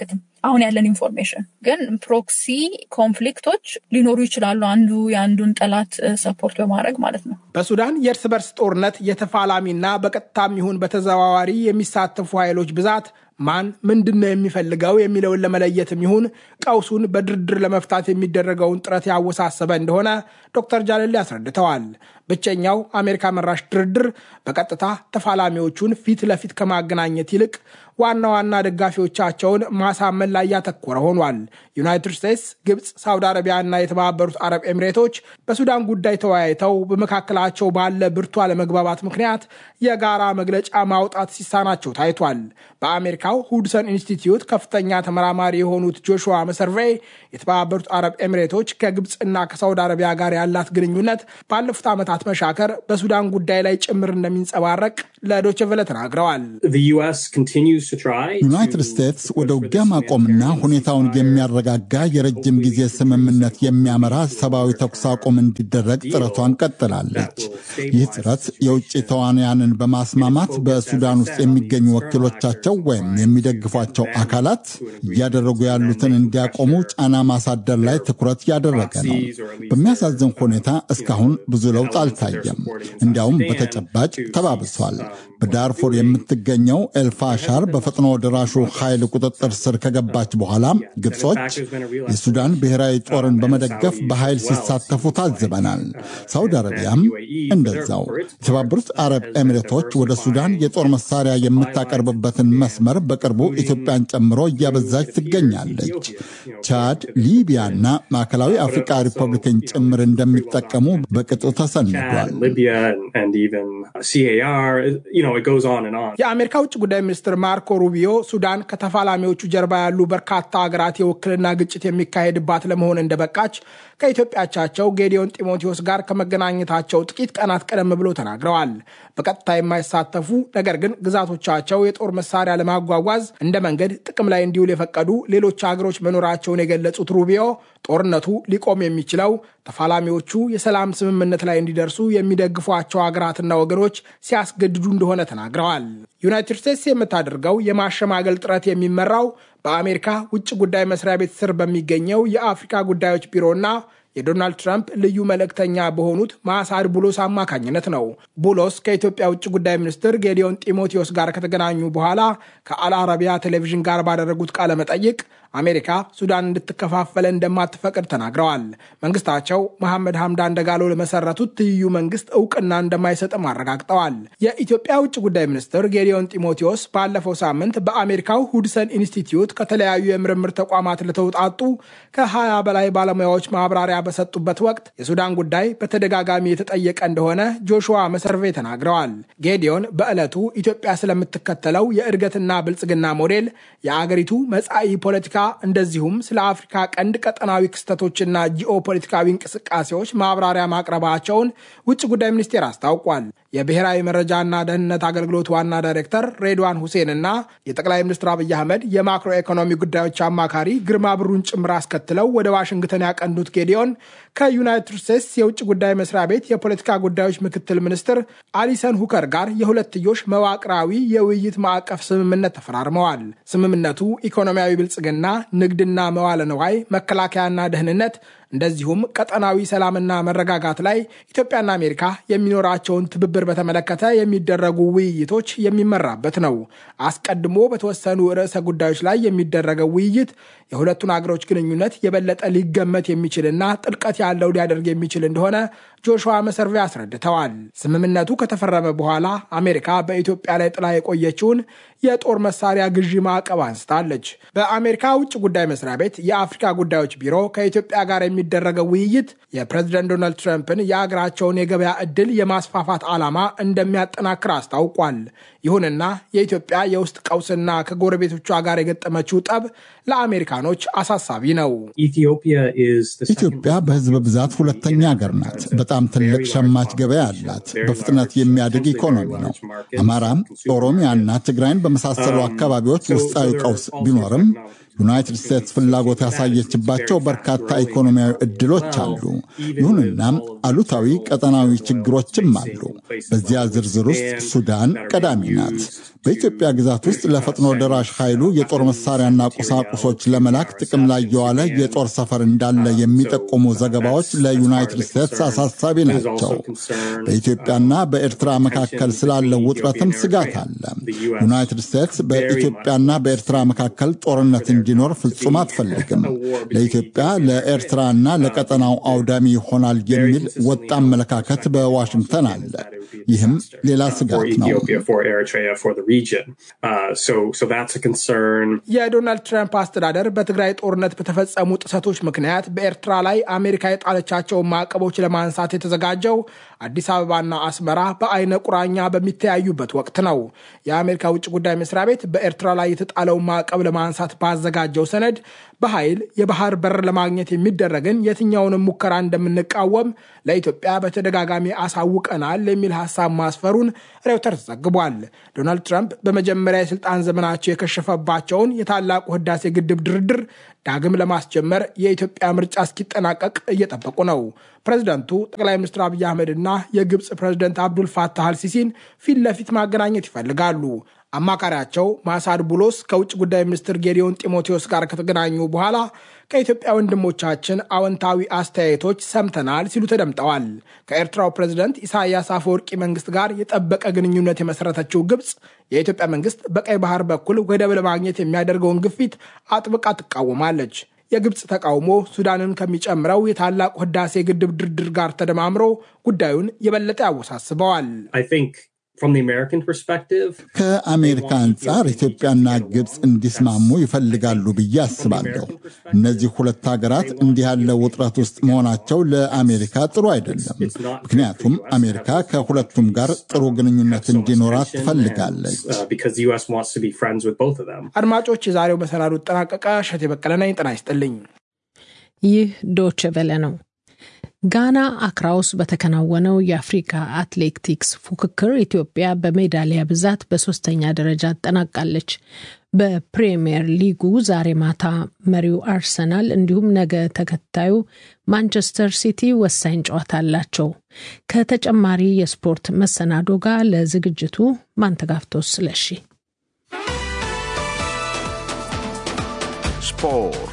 አሁን ያለን ኢንፎርሜሽን ግን ፕሮክሲ ኮንፍሊክቶች ሊኖሩ ይችላሉ። አንዱ የአንዱን ጠላት ሰፖርት በማድረግ ማለት ነው። በሱዳን የእርስ በርስ ጦርነት የተፋላሚና በቀጥታም ይሁን በተዘዋዋሪ የሚሳተፉ ኃይሎች ብዛት ማን ምንድን ነው የሚፈልገው የሚለውን ለመለየትም ይሁን ቀውሱን በድርድር ለመፍታት የሚደረገውን ጥረት ያወሳሰበ እንደሆነ ዶክተር ጃለሌ አስረድተዋል። ብቸኛው አሜሪካ መራሽ ድርድር በቀጥታ ተፋላሚዎቹን ፊት ለፊት ከማገናኘት ይልቅ ዋና ዋና ደጋፊዎቻቸውን ማሳመን ላይ ያተኮረ ሆኗል። ዩናይትድ ስቴትስ፣ ግብፅ፣ ሳውዲ አረቢያና የተባበሩት አረብ ኤሚሬቶች በሱዳን ጉዳይ ተወያይተው በመካከላቸው ባለ ብርቱ አለመግባባት ምክንያት የጋራ መግለጫ ማውጣት ሲሳናቸው ታይቷል። በአሜሪካው ሁድሰን ኢንስቲትዩት ከፍተኛ ተመራማሪ የሆኑት ጆሹዋ መሰርቬይ የተባበሩት አረብ ኤሚሬቶች ከግብፅና ከሳውዲ አረቢያ ጋር ያላት ግንኙነት ባለፉት ዓመታት መሻከር በሱዳን ጉዳይ ላይ ጭምር እንደሚንጸባረቅ ለዶይቼ ቬለ ተናግረዋል። ዩናይትድ ስቴትስ ወደ ውጊያ ማቆምና ሁኔታውን የሚያረጋጋ የረጅም ጊዜ ስምምነት የሚያመራ ሰብአዊ ተኩስ አቁም እንዲደረግ ጥረቷን ቀጥላለች። ይህ ጥረት የውጭ ተዋንያንን በማስማማት በሱዳን ውስጥ የሚገኙ ወኪሎቻቸው ወይም የሚደግፏቸው አካላት እያደረጉ ያሉትን እንዲያቆሙ ጫና ማሳደር ላይ ትኩረት ያደረገ ነው። በሚያሳዝን ሁኔታ እስካሁን ብዙ ለውጥ አልታየም። እንዲያውም በተጨባጭ ተባብሷል። በዳርፉር የምትገኘው ኤልፋሻር በፈጥኖ ደራሹ ኃይል ቁጥጥር ስር ከገባች በኋላ ግብጾች የሱዳን ብሔራዊ ጦርን በመደገፍ በኃይል ሲሳተፉ ታዝበናል። ሳውዲ አረቢያም እንደዛው። የተባበሩት አረብ ኤሚሬቶች ወደ ሱዳን የጦር መሳሪያ የምታቀርብበትን መስመር በቅርቡ ኢትዮጵያን ጨምሮ እያበዛች ትገኛለች። ቻድ፣ ሊቢያና ማዕከላዊ አፍሪካ ሪፐብሊክን ጭምር እንደሚጠቀሙ በቅጡ ተሰንዷል። የአሜሪካ ውጭ ጉዳይ ሚኒስትር ማርኮ ሩቢዮ ሱዳን ከተፋላሚዎቹ ጀርባ ያሉ በርካታ ሀገራት የውክልና ግጭት የሚካሄድባት ለመሆን እንደበቃች ከኢትዮጵያቻቸው ጌዲዮን ጢሞቴዎስ ጋር ከመገናኘታቸው ጥቂት ቀናት ቀደም ብሎ ተናግረዋል። በቀጥታ የማይሳተፉ ነገር ግን ግዛቶቻቸው የጦር መሳሪያ ለማጓጓዝ እንደ መንገድ ጥቅም ላይ እንዲውል የፈቀዱ ሌሎች ሀገሮች መኖራቸውን የገለጹት ሩቢዮ ጦርነቱ ሊቆም የሚችለው ተፋላሚዎቹ የሰላም ስምምነት ላይ እንዲደርሱ የሚደግፏቸው ሀገራትና ወገኖች ሲያስገድዱ እንደሆነ ተናግረዋል። ዩናይትድ ስቴትስ የምታደርገው የማሸማገል ጥረት የሚመራው በአሜሪካ ውጭ ጉዳይ መስሪያ ቤት ስር በሚገኘው የአፍሪካ ጉዳዮች ቢሮና የዶናልድ ትራምፕ ልዩ መልእክተኛ በሆኑት ማሳድ ቡሎስ አማካኝነት ነው። ቡሎስ ከኢትዮጵያ ውጭ ጉዳይ ሚኒስትር ጌዲዮን ጢሞቴዎስ ጋር ከተገናኙ በኋላ ከአልአረቢያ ቴሌቪዥን ጋር ባደረጉት ቃለ መጠይቅ አሜሪካ ሱዳን እንድትከፋፈለ እንደማትፈቅድ ተናግረዋል። መንግስታቸው መሐመድ ሐምዳን ደጋሎ ለመሰረቱት ትይዩ መንግስት እውቅና እንደማይሰጥም አረጋግጠዋል። የኢትዮጵያ ውጭ ጉዳይ ሚኒስትር ጌዲዮን ጢሞቴዎስ ባለፈው ሳምንት በአሜሪካው ሁድሰን ኢንስቲትዩት ከተለያዩ የምርምር ተቋማት ለተውጣጡ ከ20 በላይ ባለሙያዎች ማብራሪያ በሰጡበት ወቅት የሱዳን ጉዳይ በተደጋጋሚ የተጠየቀ እንደሆነ ጆሹዋ መሰርቬ ተናግረዋል። ጌዲዮን በዕለቱ ኢትዮጵያ ስለምትከተለው የእድገትና ብልጽግና ሞዴል፣ የአገሪቱ መጻኢ ፖለቲካ እንደዚሁም ስለ አፍሪካ ቀንድ ቀጠናዊ ክስተቶችና ጂኦፖለቲካዊ እንቅስቃሴዎች ማብራሪያ ማቅረባቸውን ውጭ ጉዳይ ሚኒስቴር አስታውቋል። የብሔራዊ መረጃና ደህንነት አገልግሎት ዋና ዳይሬክተር ሬድዋን ሁሴን እና የጠቅላይ ሚኒስትር አብይ አህመድ የማክሮ ኢኮኖሚ ጉዳዮች አማካሪ ግርማ ብሩን ጭምር አስከትለው ወደ ዋሽንግተን ያቀኑት ጌዲዮን ከዩናይትድ ስቴትስ የውጭ ጉዳይ መስሪያ ቤት የፖለቲካ ጉዳዮች ምክትል ሚኒስትር አሊሰን ሁከር ጋር የሁለትዮሽ መዋቅራዊ የውይይት ማዕቀፍ ስምምነት ተፈራርመዋል። ስምምነቱ ኢኮኖሚያዊ ብልጽግና፣ ንግድና መዋለ ነዋይ፣ መከላከያና ደህንነት እንደዚሁም ቀጠናዊ ሰላምና መረጋጋት ላይ ኢትዮጵያና አሜሪካ የሚኖራቸውን ትብብር በተመለከተ የሚደረጉ ውይይቶች የሚመራበት ነው። አስቀድሞ በተወሰኑ ርዕሰ ጉዳዮች ላይ የሚደረገው ውይይት የሁለቱን አገሮች ግንኙነት የበለጠ ሊገመት የሚችልና ጥልቀት ያለው ሊያደርግ የሚችል እንደሆነ ጆሹዋ መሰርቬ አስረድተዋል። ስምምነቱ ከተፈረመ በኋላ አሜሪካ በኢትዮጵያ ላይ ጥላ የቆየችውን የጦር መሳሪያ ግዢ ማዕቀብ አንስታለች። በአሜሪካ ውጭ ጉዳይ መስሪያ ቤት የአፍሪካ ጉዳዮች ቢሮ ከኢትዮጵያ ጋር የሚደረገው ውይይት የፕሬዝደንት ዶናልድ ትራምፕን የአገራቸውን የገበያ ዕድል የማስፋፋት ዓላማ እንደሚያጠናክር አስታውቋል። ይሁንና የኢትዮጵያ የውስጥ ቀውስና ከጎረቤቶቿ ጋር የገጠመችው ጠብ ለአሜሪካኖች አሳሳቢ ነው። ኢትዮጵያ በሕዝብ ብዛት ሁለተኛ ሀገር ናት። በጣም ትልቅ ሸማች ገበያ አላት። በፍጥነት የሚያድግ ኢኮኖሚ ነው። አማራም፣ ኦሮሚያና ትግራይን በመሳሰሉ አካባቢዎች ውስጣዊ ቀውስ ቢኖርም ዩናይትድ ስቴትስ ፍላጎት ያሳየችባቸው በርካታ ኢኮኖሚያዊ ዕድሎች አሉ። ይሁንና አሉታዊ ቀጠናዊ ችግሮችም አሉ። በዚያ ዝርዝር ውስጥ ሱዳን ቀዳሚ ናት። በኢትዮጵያ ግዛት ውስጥ ለፈጥኖ ደራሽ ኃይሉ የጦር መሳሪያና ቁሳቁሶች ለመላክ ጥቅም ላይ የዋለ የጦር ሰፈር እንዳለ የሚጠቁሙ ዘገባዎች ለዩናይትድ ስቴትስ አሳሳቢ ናቸው። በኢትዮጵያና በኤርትራ መካከል ስላለው ውጥረትም ስጋት አለ። ዩናይትድ ስቴትስ በኢትዮጵያና በኤርትራ መካከል ጦርነት እንዲኖር ፍጹም አትፈልግም። ለኢትዮጵያ ለኤርትራና ለቀጠናው አውዳሚ ይሆናል የሚል ወጥ አመለካከት በዋሽንግተን አለ። ይህም ሌላ ስጋት ነው። የዶናልድ ትራምፕ አስተዳደር በትግራይ ጦርነት በተፈጸሙ ጥሰቶች ምክንያት በኤርትራ ላይ አሜሪካ የጣለቻቸውን ማዕቀቦች ለማንሳት የተዘጋጀው አዲስ አበባና አስመራ በአይነ ቁራኛ በሚተያዩበት ወቅት ነው። የአሜሪካ ውጭ ጉዳይ መስሪያ ቤት በኤርትራ ላይ የተጣለውን ማዕቀብ ለማንሳት ባዘጋጀው ሰነድ በኃይል የባህር በር ለማግኘት የሚደረግን የትኛውንም ሙከራ እንደምንቃወም ለኢትዮጵያ በተደጋጋሚ አሳውቀናል የሚል ሀሳብ ማስፈሩን ሬውተርስ ዘግቧል። ዶናልድ ትራምፕ በመጀመሪያ የስልጣን ዘመናቸው የከሸፈባቸውን የታላቁ ህዳሴ ግድብ ድርድር ዳግም ለማስጀመር የኢትዮጵያ ምርጫ እስኪጠናቀቅ እየጠበቁ ነው። ፕሬዝደንቱ ጠቅላይ ሚኒስትር አብይ አህመድና የግብፅ ፕሬዝደንት አብዱል ፋታህ አልሲሲን ፊት ለፊት ማገናኘት ይፈልጋሉ። አማካሪያቸው ማሳድ ቡሎስ ከውጭ ጉዳይ ሚኒስትር ጌዲዮን ጢሞቴዎስ ጋር ከተገናኙ በኋላ ከኢትዮጵያ ወንድሞቻችን አዎንታዊ አስተያየቶች ሰምተናል ሲሉ ተደምጠዋል። ከኤርትራው ፕሬዝደንት ኢሳያስ አፈወርቂ መንግስት ጋር የጠበቀ ግንኙነት የመሰረተችው ግብፅ የኢትዮጵያ መንግስት በቀይ ባህር በኩል ወደብ ለማግኘት የሚያደርገውን ግፊት አጥብቃ ትቃወማለች። የግብፅ ተቃውሞ ሱዳንን ከሚጨምረው የታላቁ ህዳሴ ግድብ ድርድር ጋር ተደማምሮ ጉዳዩን የበለጠ ያወሳስበዋል። ከአሜሪካ አንጻር ኢትዮጵያና ግብፅ እንዲስማሙ ይፈልጋሉ ብዬ አስባለሁ። እነዚህ ሁለት ሀገራት እንዲህ ያለ ውጥረት ውስጥ መሆናቸው ለአሜሪካ ጥሩ አይደለም። ምክንያቱም አሜሪካ ከሁለቱም ጋር ጥሩ ግንኙነት እንዲኖራት ትፈልጋለች። አድማጮች፣ የዛሬው መሰናዱ ጠናቀቀ። እሸቴ በቀለ ነኝ። ጤና ይስጥልኝ። ይህ ዶች ቬለ ነው። ጋና አክራ ውስጥ በተከናወነው የአፍሪካ አትሌቲክስ ፉክክር ኢትዮጵያ በሜዳሊያ ብዛት በሶስተኛ ደረጃ አጠናቃለች። በፕሪምየር ሊጉ ዛሬ ማታ መሪው አርሰናል እንዲሁም ነገ ተከታዩ ማንቸስተር ሲቲ ወሳኝ ጨዋታ አላቸው። ከተጨማሪ የስፖርት መሰናዶ ጋር ለዝግጅቱ ማንተጋፍቶስ ስለሺ ስፖርት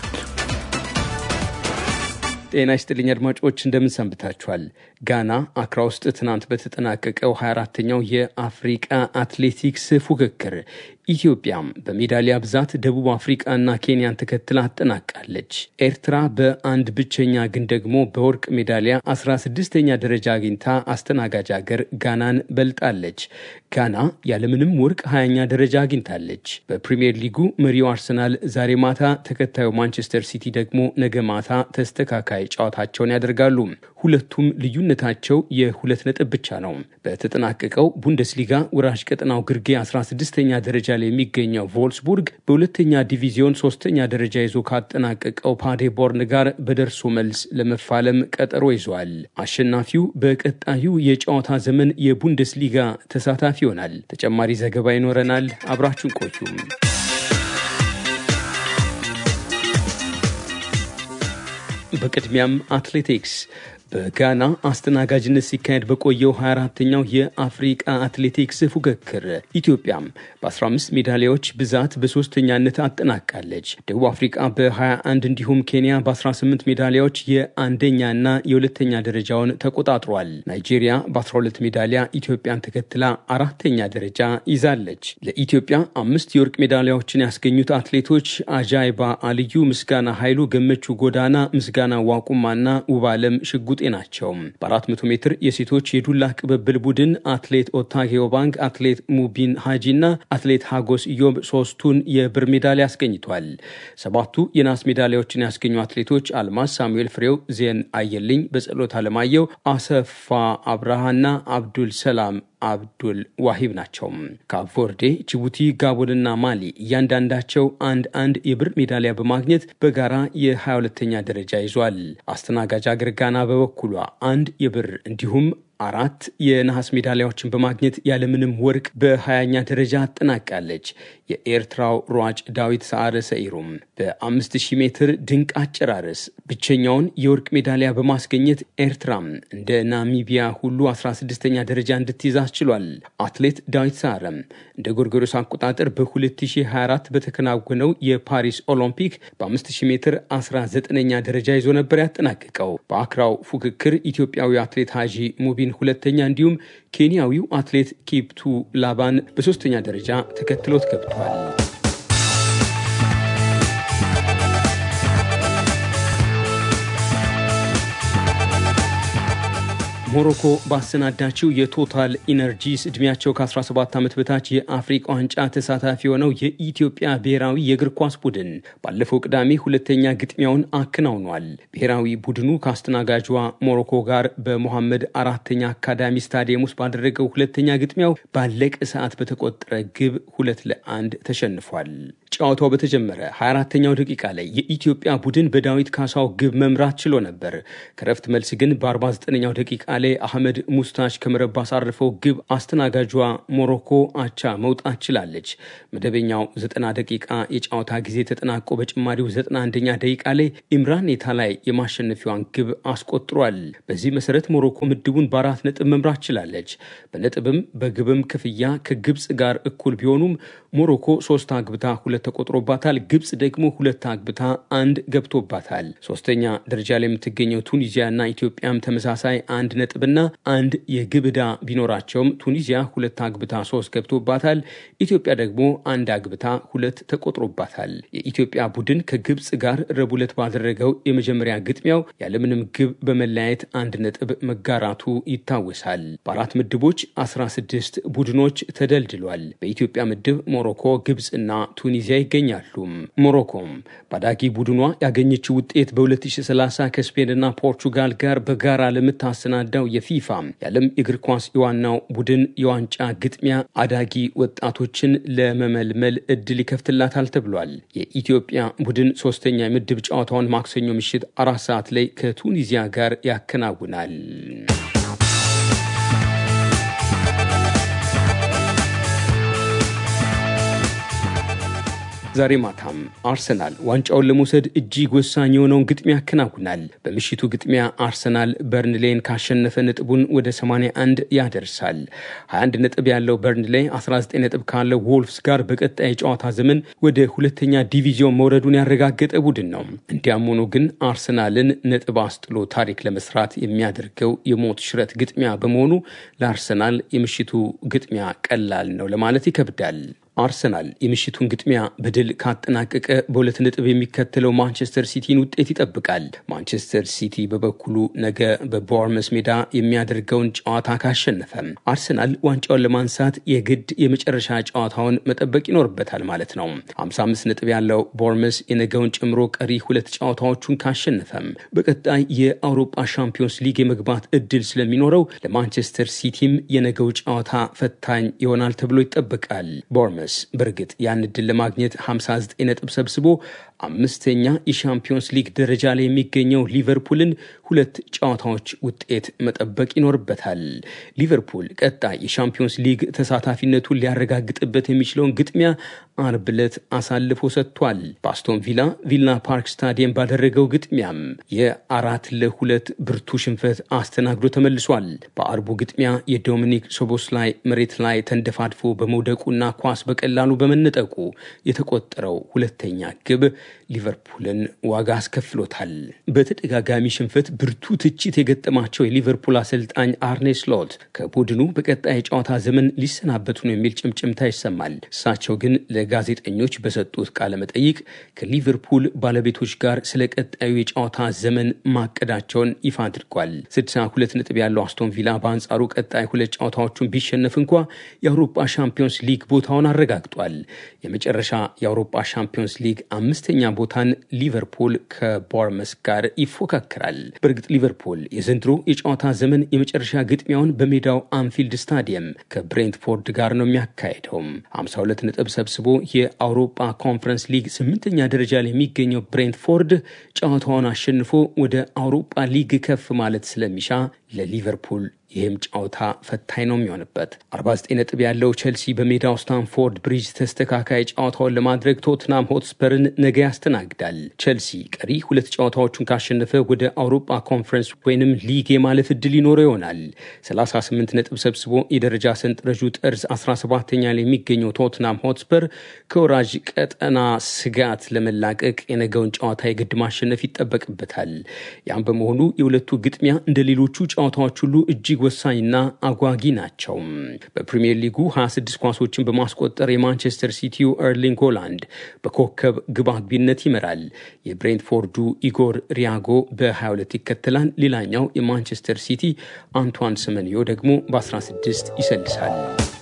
ጤና ይስጥልኝ አድማጮች፣ እንደምን ሰንብታችኋል? ጋና አክራ ውስጥ ትናንት በተጠናቀቀው 24ተኛው የአፍሪቃ አትሌቲክስ ፉክክር ኢትዮጵያም በሜዳሊያ ብዛት ደቡብ አፍሪቃና ኬንያን ተከትላ አጠናቃለች። ኤርትራ በአንድ ብቸኛ ግን ደግሞ በወርቅ ሜዳሊያ 16ኛ ደረጃ አግኝታ አስተናጋጅ ሀገር ጋናን በልጣለች። ጋና ያለምንም ወርቅ 20ኛ ደረጃ አግኝታለች። በፕሪምየር ሊጉ መሪው አርሰናል ዛሬ ማታ፣ ተከታዩ ማንቸስተር ሲቲ ደግሞ ነገ ማታ ተስተካካይ ጨዋታቸውን ያደርጋሉ። ሁለቱም ልዩነታቸው የሁለት ነጥብ ብቻ ነው። በተጠናቀቀው ቡንደስሊጋ ወራሽ ቀጠናው ግርጌ 16ኛ ደረጃ ላይ የሚገኘው ቮልስቡርግ በሁለተኛ ዲቪዚዮን ሶስተኛ ደረጃ ይዞ ካጠናቀቀው ፓዴቦርን ጋር በደርሶ መልስ ለመፋለም ቀጠሮ ይዟል። አሸናፊው በቀጣዩ የጨዋታ ዘመን የቡንደስሊጋ ተሳታፊ ይሆናል። ተጨማሪ ዘገባ ይኖረናል። አብራችሁን ቆዩም። በቅድሚያም አትሌቲክስ በጋና አስተናጋጅነት ሲካሄድ በቆየው 24ተኛው የአፍሪቃ አትሌቲክስ ፉክክር ኢትዮጵያም በ15 ሜዳሊያዎች ብዛት በሶስተኛነት አጠናቃለች። ደቡብ አፍሪቃ በ21 እንዲሁም ኬንያ በ18 ሜዳሊያዎች የአንደኛና የሁለተኛ ደረጃውን ተቆጣጥሯል። ናይጄሪያ በ12 ሜዳሊያ ኢትዮጵያን ተከትላ አራተኛ ደረጃ ይዛለች። ለኢትዮጵያ አምስት የወርቅ ሜዳሊያዎችን ያስገኙት አትሌቶች አጃይባ አልዩ፣ ምስጋና ኃይሉ፣ ገመቹ ጎዳና፣ ምስጋና ዋቁማና ውባለም ሽጉጤ ናቸው። በ400 ሜትር የሴቶች የዱላ ቅብብል ቡድን አትሌት ኦታጌዮ ባንክ፣ አትሌት ሙቢን ሃጂና አትሌት ሀጎስ ኢዮብ ሶስቱን የብር ሜዳሊያ አስገኝቷል። ሰባቱ የናስ ሜዳሊያዎችን ያስገኙ አትሌቶች አልማዝ ሳሙኤል ፍሬው፣ ዜን አየልኝ፣ በጸሎት አለማየሁ፣ አሰፋ አብርሃና አብዱል ሰላም አብዱል ዋሂብ ናቸው። ካፕቨርዴ፣ ጅቡቲ፣ ጋቦንና ማሊ እያንዳንዳቸው አንድ አንድ የብር ሜዳሊያ በማግኘት በጋራ የ22ተኛ ደረጃ ይዟል። አስተናጋጅ አገር ጋና በበኩሏ አንድ የብር እንዲሁም አራት የነሐስ ሜዳሊያዎችን በማግኘት ያለምንም ወርቅ በሀያኛ ደረጃ አጠናቃለች። የኤርትራው ሯጭ ዳዊት ሰዓረ ሰኢሩም በ5000 ሜትር ድንቅ አጨራረስ ብቸኛውን የወርቅ ሜዳሊያ በማስገኘት ኤርትራም እንደ ናሚቢያ ሁሉ 16ኛ ደረጃ እንድትይዝ አስችሏል። አትሌት ዳዊት ሰዓረም እንደ ጎርጎሮስ አቆጣጠር በ2024 በተከናወነው የፓሪስ ኦሎምፒክ በ5000 ሜትር 19ኛ ደረጃ ይዞ ነበር ያጠናቀቀው። በአክራው ፉክክር ኢትዮጵያዊ አትሌት ሀጂ ሙቢን ሁለተኛ፣ እንዲሁም ኬንያዊው አትሌት ኪፕቱ ላባን በሶስተኛ ደረጃ ተከትሎት ገብቷል። ሞሮኮ ባሰናዳችው የቶታል ኢነርጂስ እድሜያቸው ከ17 ዓመት በታች የአፍሪቃ ዋንጫ ተሳታፊ የሆነው የኢትዮጵያ ብሔራዊ የእግር ኳስ ቡድን ባለፈው ቅዳሜ ሁለተኛ ግጥሚያውን አከናውኗል። ብሔራዊ ቡድኑ ከአስተናጋጇ ሞሮኮ ጋር በሞሐመድ አራተኛ አካዳሚ ስታዲየም ውስጥ ባደረገው ሁለተኛ ግጥሚያው ባለቀ ሰዓት በተቆጠረ ግብ ሁለት ለአንድ ተሸንፏል። ጨዋታው በተጀመረ 24ተኛው ደቂቃ ላይ የኢትዮጵያ ቡድን በዳዊት ካሳው ግብ መምራት ችሎ ነበር። ከረፍት መልስ ግን በ49ኛው ደቂቃ ላይ አህመድ ሙስታች ከመረብ ባሳረፈው ግብ አስተናጋጇ ሞሮኮ አቻ መውጣት ችላለች። መደበኛው 90 ደቂቃ የጨዋታ ጊዜ ተጠናቆ በጭማሪው 91ኛ ደቂቃ ላይ ኢምራን ኔታ ላይ የማሸነፊያዋን ግብ አስቆጥሯል። በዚህ መሰረት ሞሮኮ ምድቡን በአራት ነጥብ መምራት ችላለች። በነጥብም በግብም ክፍያ ከግብፅ ጋር እኩል ቢሆኑም ሞሮኮ ሶስት አግብታ ሁለት ተቆጥሮባታል። ግብፅ ደግሞ ሁለት አግብታ አንድ ገብቶባታል። ሶስተኛ ደረጃ ላይ የምትገኘው ቱኒዚያና ኢትዮጵያም ተመሳሳይ አንድ ነጥብና አንድ የግብ ዕዳ ቢኖራቸውም ቱኒዚያ ሁለት አግብታ ሶስት ገብቶባታል። ኢትዮጵያ ደግሞ አንድ አግብታ ሁለት ተቆጥሮባታል። የኢትዮጵያ ቡድን ከግብፅ ጋር ረቡዕ ዕለት ባደረገው የመጀመሪያ ግጥሚያው ያለምንም ግብ በመለያየት አንድ ነጥብ መጋራቱ ይታወሳል። በአራት ምድቦች 16 ቡድኖች ተደልድሏል። በኢትዮጵያ ምድብ ሞሮኮ፣ ግብፅና ቱኒዚያ ይገኛሉ። ሞሮኮም ባዳጊ ቡድኗ ያገኘችው ውጤት በ2030 ከስፔንና ፖርቹጋል ጋር በጋራ ለምታሰናዳው የፊፋ የዓለም እግር ኳስ የዋናው ቡድን የዋንጫ ግጥሚያ አዳጊ ወጣቶችን ለመመልመል እድል ይከፍትላታል ተብሏል። የኢትዮጵያ ቡድን ሶስተኛ የምድብ ጨዋታውን ማክሰኞ ምሽት አራት ሰዓት ላይ ከቱኒዚያ ጋር ያከናውናል። ዛሬ ማታም አርሰናል ዋንጫውን ለመውሰድ እጅግ ወሳኝ የሆነውን ግጥሚያ ያከናውናል። በምሽቱ ግጥሚያ አርሰናል በርንሌን ካሸነፈ ነጥቡን ወደ 81 ያደርሳል። 21 ነጥብ ያለው በርንሌ 19 ነጥብ ካለው ወልፍስ ጋር በቀጣይ የጨዋታ ዘመን ወደ ሁለተኛ ዲቪዚዮን መውረዱን ያረጋገጠ ቡድን ነው። እንዲያም ሆኖ ግን አርሰናልን ነጥብ አስጥሎ ታሪክ ለመስራት የሚያደርገው የሞት ሽረት ግጥሚያ በመሆኑ ለአርሰናል የምሽቱ ግጥሚያ ቀላል ነው ለማለት ይከብዳል። አርሰናል የምሽቱን ግጥሚያ በድል ካጠናቀቀ በሁለት ነጥብ የሚከተለው ማንቸስተር ሲቲን ውጤት ይጠብቃል። ማንቸስተር ሲቲ በበኩሉ ነገ በቦርመስ ሜዳ የሚያደርገውን ጨዋታ ካሸነፈ አርሰናል ዋንጫውን ለማንሳት የግድ የመጨረሻ ጨዋታውን መጠበቅ ይኖርበታል ማለት ነው። 55 ነጥብ ያለው ቦርመስ የነገውን ጨምሮ ቀሪ ሁለት ጨዋታዎቹን ካሸነፈም በቀጣይ የአውሮፓ ሻምፒዮንስ ሊግ የመግባት እድል ስለሚኖረው ለማንቸስተር ሲቲም የነገው ጨዋታ ፈታኝ ይሆናል ተብሎ ይጠበቃል። ቦርመስ በእርግጥ ያን እድል ለማግኘት 59 ነጥብ ሰብስቦ አምስተኛ የሻምፒዮንስ ሊግ ደረጃ ላይ የሚገኘው ሊቨርፑልን ሁለት ጨዋታዎች ውጤት መጠበቅ ይኖርበታል። ሊቨርፑል ቀጣይ የሻምፒዮንስ ሊግ ተሳታፊነቱን ሊያረጋግጥበት የሚችለውን ግጥሚያ አርብ ዕለት አሳልፎ ሰጥቷል። በአስቶን ቪላ ቪላ ፓርክ ስታዲየም ባደረገው ግጥሚያም የአራት ለሁለት ብርቱ ሽንፈት አስተናግዶ ተመልሷል። በአርቡ ግጥሚያ የዶሚኒክ ሶቦስላይ መሬት ላይ ተንደፋድፎ በመውደቁና ኳስ በቀላሉ በመነጠቁ የተቆጠረው ሁለተኛ ግብ ሊቨርፑልን ዋጋ አስከፍሎታል። በተደጋጋሚ ሽንፈት ብርቱ ትችት የገጠማቸው የሊቨርፑል አሰልጣኝ አርኔ ስሎት ከቡድኑ በቀጣይ የጨዋታ ዘመን ሊሰናበቱ ነው የሚል ጭምጭምታ ይሰማል። እሳቸው ግን ለጋዜጠኞች በሰጡት ቃለ መጠይቅ ከሊቨርፑል ባለቤቶች ጋር ስለ ቀጣዩ የጨዋታ ዘመን ማቀዳቸውን ይፋ አድርጓል። 62 ነጥብ ያለው አስቶን ቪላ በአንጻሩ ቀጣይ ሁለት ጨዋታዎቹን ቢሸነፍ እንኳ የአውሮፓ ሻምፒዮንስ ሊግ ቦታውን አረጋግጧል። የመጨረሻ የአውሮፓ ሻምፒዮንስ ሊግ አምስተኛ ቦታን ሊቨርፑል ከቦርመስ ጋር ይፎካከራል። በእርግጥ ሊቨርፑል የዘንድሮ የጨዋታ ዘመን የመጨረሻ ግጥሚያውን በሜዳው አንፊልድ ስታዲየም ከብሬንትፎርድ ጋር ነው የሚያካሄደው። 52 ነጥብ ሰብስቦ የአውሮፓ ኮንፈረንስ ሊግ ስምንተኛ ደረጃ ላይ የሚገኘው ብሬንትፎርድ ጨዋታውን አሸንፎ ወደ አውሮፓ ሊግ ከፍ ማለት ስለሚሻ ለሊቨርፑል ይህም ጨዋታ ፈታኝ ነው የሚሆንበት። 49 ነጥብ ያለው ቼልሲ በሜዳው ስታንፎርድ ብሪጅ ተስተካካይ ጨዋታውን ለማድረግ ቶትናም ሆትስፐርን ነገ ያስተናግዳል። ቼልሲ ቀሪ ሁለት ጨዋታዎቹን ካሸነፈ ወደ አውሮፓ ኮንፈረንስ ወይንም ሊግ የማለፍ እድል ይኖረው ይሆናል። 38 ነጥብ ሰብስቦ የደረጃ ሰንጠረዡ ጠርዝ 17ኛ ላይ የሚገኘው ቶትናም ሆትስፐር ከወራጅ ቀጠና ስጋት ለመላቀቅ የነገውን ጨዋታ የግድ ማሸነፍ ይጠበቅበታል። ያም በመሆኑ የሁለቱ ግጥሚያ እንደ ሌሎቹ ጨዋታዎች ሁሉ እጅግ ወሳኝና አጓጊ ናቸው። በፕሪምየር ሊጉ 26 ኳሶችን በማስቆጠር የማንቸስተር ሲቲው ኤርሊንግ ሆላንድ በኮከብ ግብ አግቢነት ይመራል። የብሬንትፎርዱ ኢጎር ሪያጎ በ22 ይከተላል። ሌላኛው የማንቸስተር ሲቲ አንቷን ሰመንዮ ደግሞ በ16 ይሰልሳል።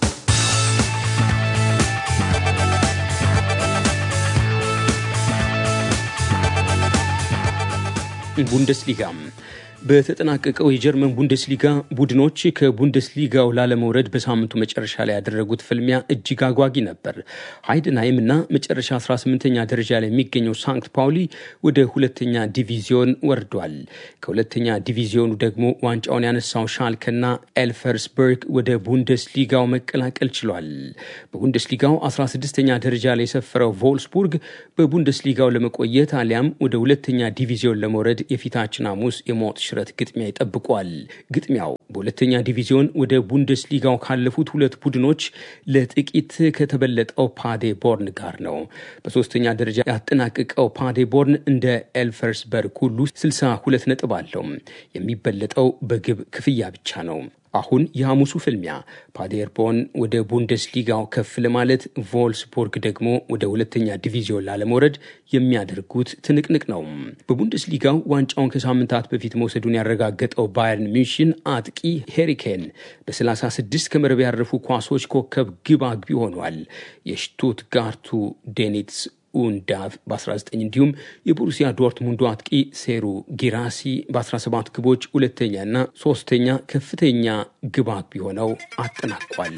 ቡንደስሊጋ በተጠናቀቀው የጀርመን ቡንደስሊጋ ቡድኖች ከቡንደስሊጋው ላለመውረድ በሳምንቱ መጨረሻ ላይ ያደረጉት ፍልሚያ እጅግ አጓጊ ነበር። ሃይድንሃይም እና መጨረሻ 18ኛ ደረጃ ላይ የሚገኘው ሳንክት ፓውሊ ወደ ሁለተኛ ዲቪዚዮን ወርዷል። ከሁለተኛ ዲቪዚዮኑ ደግሞ ዋንጫውን ያነሳው ሻልከና ኤልፈርስበርግ ወደ ቡንደስሊጋው መቀላቀል ችሏል። በቡንደስሊጋው 16ኛ ደረጃ ላይ የሰፈረው ቮልስቡርግ በቡንደስሊጋው ለመቆየት አሊያም ወደ ሁለተኛ ዲቪዚዮን ለመውረድ የፊታችን ሐሙስ የሞት ሽረት ግጥሚያ ይጠብቋል። ግጥሚያው በሁለተኛ ዲቪዚዮን ወደ ቡንደስሊጋው ካለፉት ሁለት ቡድኖች ለጥቂት ከተበለጠው ፓዴ ቦርን ጋር ነው። በሶስተኛ ደረጃ ያጠናቀቀው ፓዴ ቦርን እንደ ኤልፈርስበርግ ሁሉ 62 ነጥብ አለው። የሚበለጠው በግብ ክፍያ ብቻ ነው። አሁን የሐሙሱ ፍልሚያ ፓዴርቦን ወደ ቡንደስሊጋው ከፍ ለማለት ቮልስቦርግ ደግሞ ወደ ሁለተኛ ዲቪዚዮን ላለመውረድ የሚያደርጉት ትንቅንቅ ነው። በቡንደስሊጋው ዋንጫውን ከሳምንታት በፊት መውሰዱን ያረጋገጠው ባየርን ሚንሽን አጥቂ ሄሪኬን በ36 ከመረብ ያረፉ ኳሶች ኮከብ ግብ አግቢ ሆኗል። የሽቱትጋርቱ ዴኒትስ ኡንዳቭ በ19 እንዲሁም የቦሩሲያ ዶርትሙንዱ አጥቂ ሴሩ ጊራሲ በ17 ግቦች ሁለተኛና ሶስተኛ ከፍተኛ ግብ አግቢ ሆነው አጠናቋል።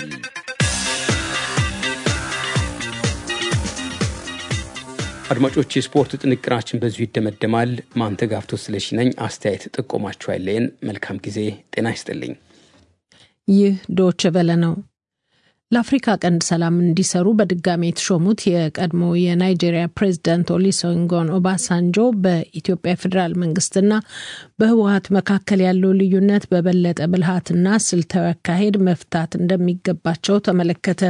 አድማጮች፣ የስፖርት ጥንቅራችን በዚሁ ይደመደማል። ማንተጋፍቶ ስለሺ ነኝ። አስተያየት ጥቆማችሁ አይለየን። መልካም ጊዜ። ጤና ይስጥልኝ። ይህ ዶች ቨለ ነው። ለአፍሪካ ቀንድ ሰላም እንዲሰሩ በድጋሚ የተሾሙት የቀድሞው የናይጄሪያ ፕሬዚዳንት ኦሉሴጉን ኦባሳንጆ በኢትዮጵያ ፌዴራል መንግስትና በህወሀት መካከል ያለው ልዩነት በበለጠ ብልሃትና ስልታዊ አካሄድ መፍታት እንደሚገባቸው ተመለከተ።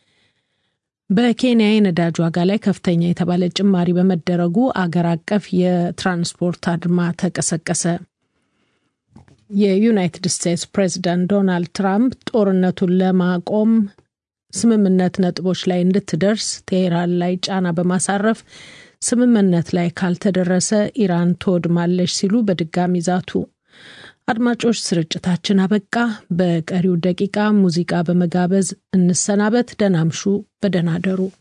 በኬንያ የነዳጅ ዋጋ ላይ ከፍተኛ የተባለ ጭማሪ በመደረጉ አገር አቀፍ የትራንስፖርት አድማ ተቀሰቀሰ። የዩናይትድ ስቴትስ ፕሬዚዳንት ዶናልድ ትራምፕ ጦርነቱን ለማቆም ስምምነት ነጥቦች ላይ እንድትደርስ ቴሄራን ላይ ጫና በማሳረፍ ስምምነት ላይ ካልተደረሰ ኢራን ትወድማለች ሲሉ በድጋሚ ዛቱ። አድማጮች፣ ስርጭታችን አበቃ። በቀሪው ደቂቃ ሙዚቃ በመጋበዝ እንሰናበት። ደህና እምሹ፣ በደህና አደሩ።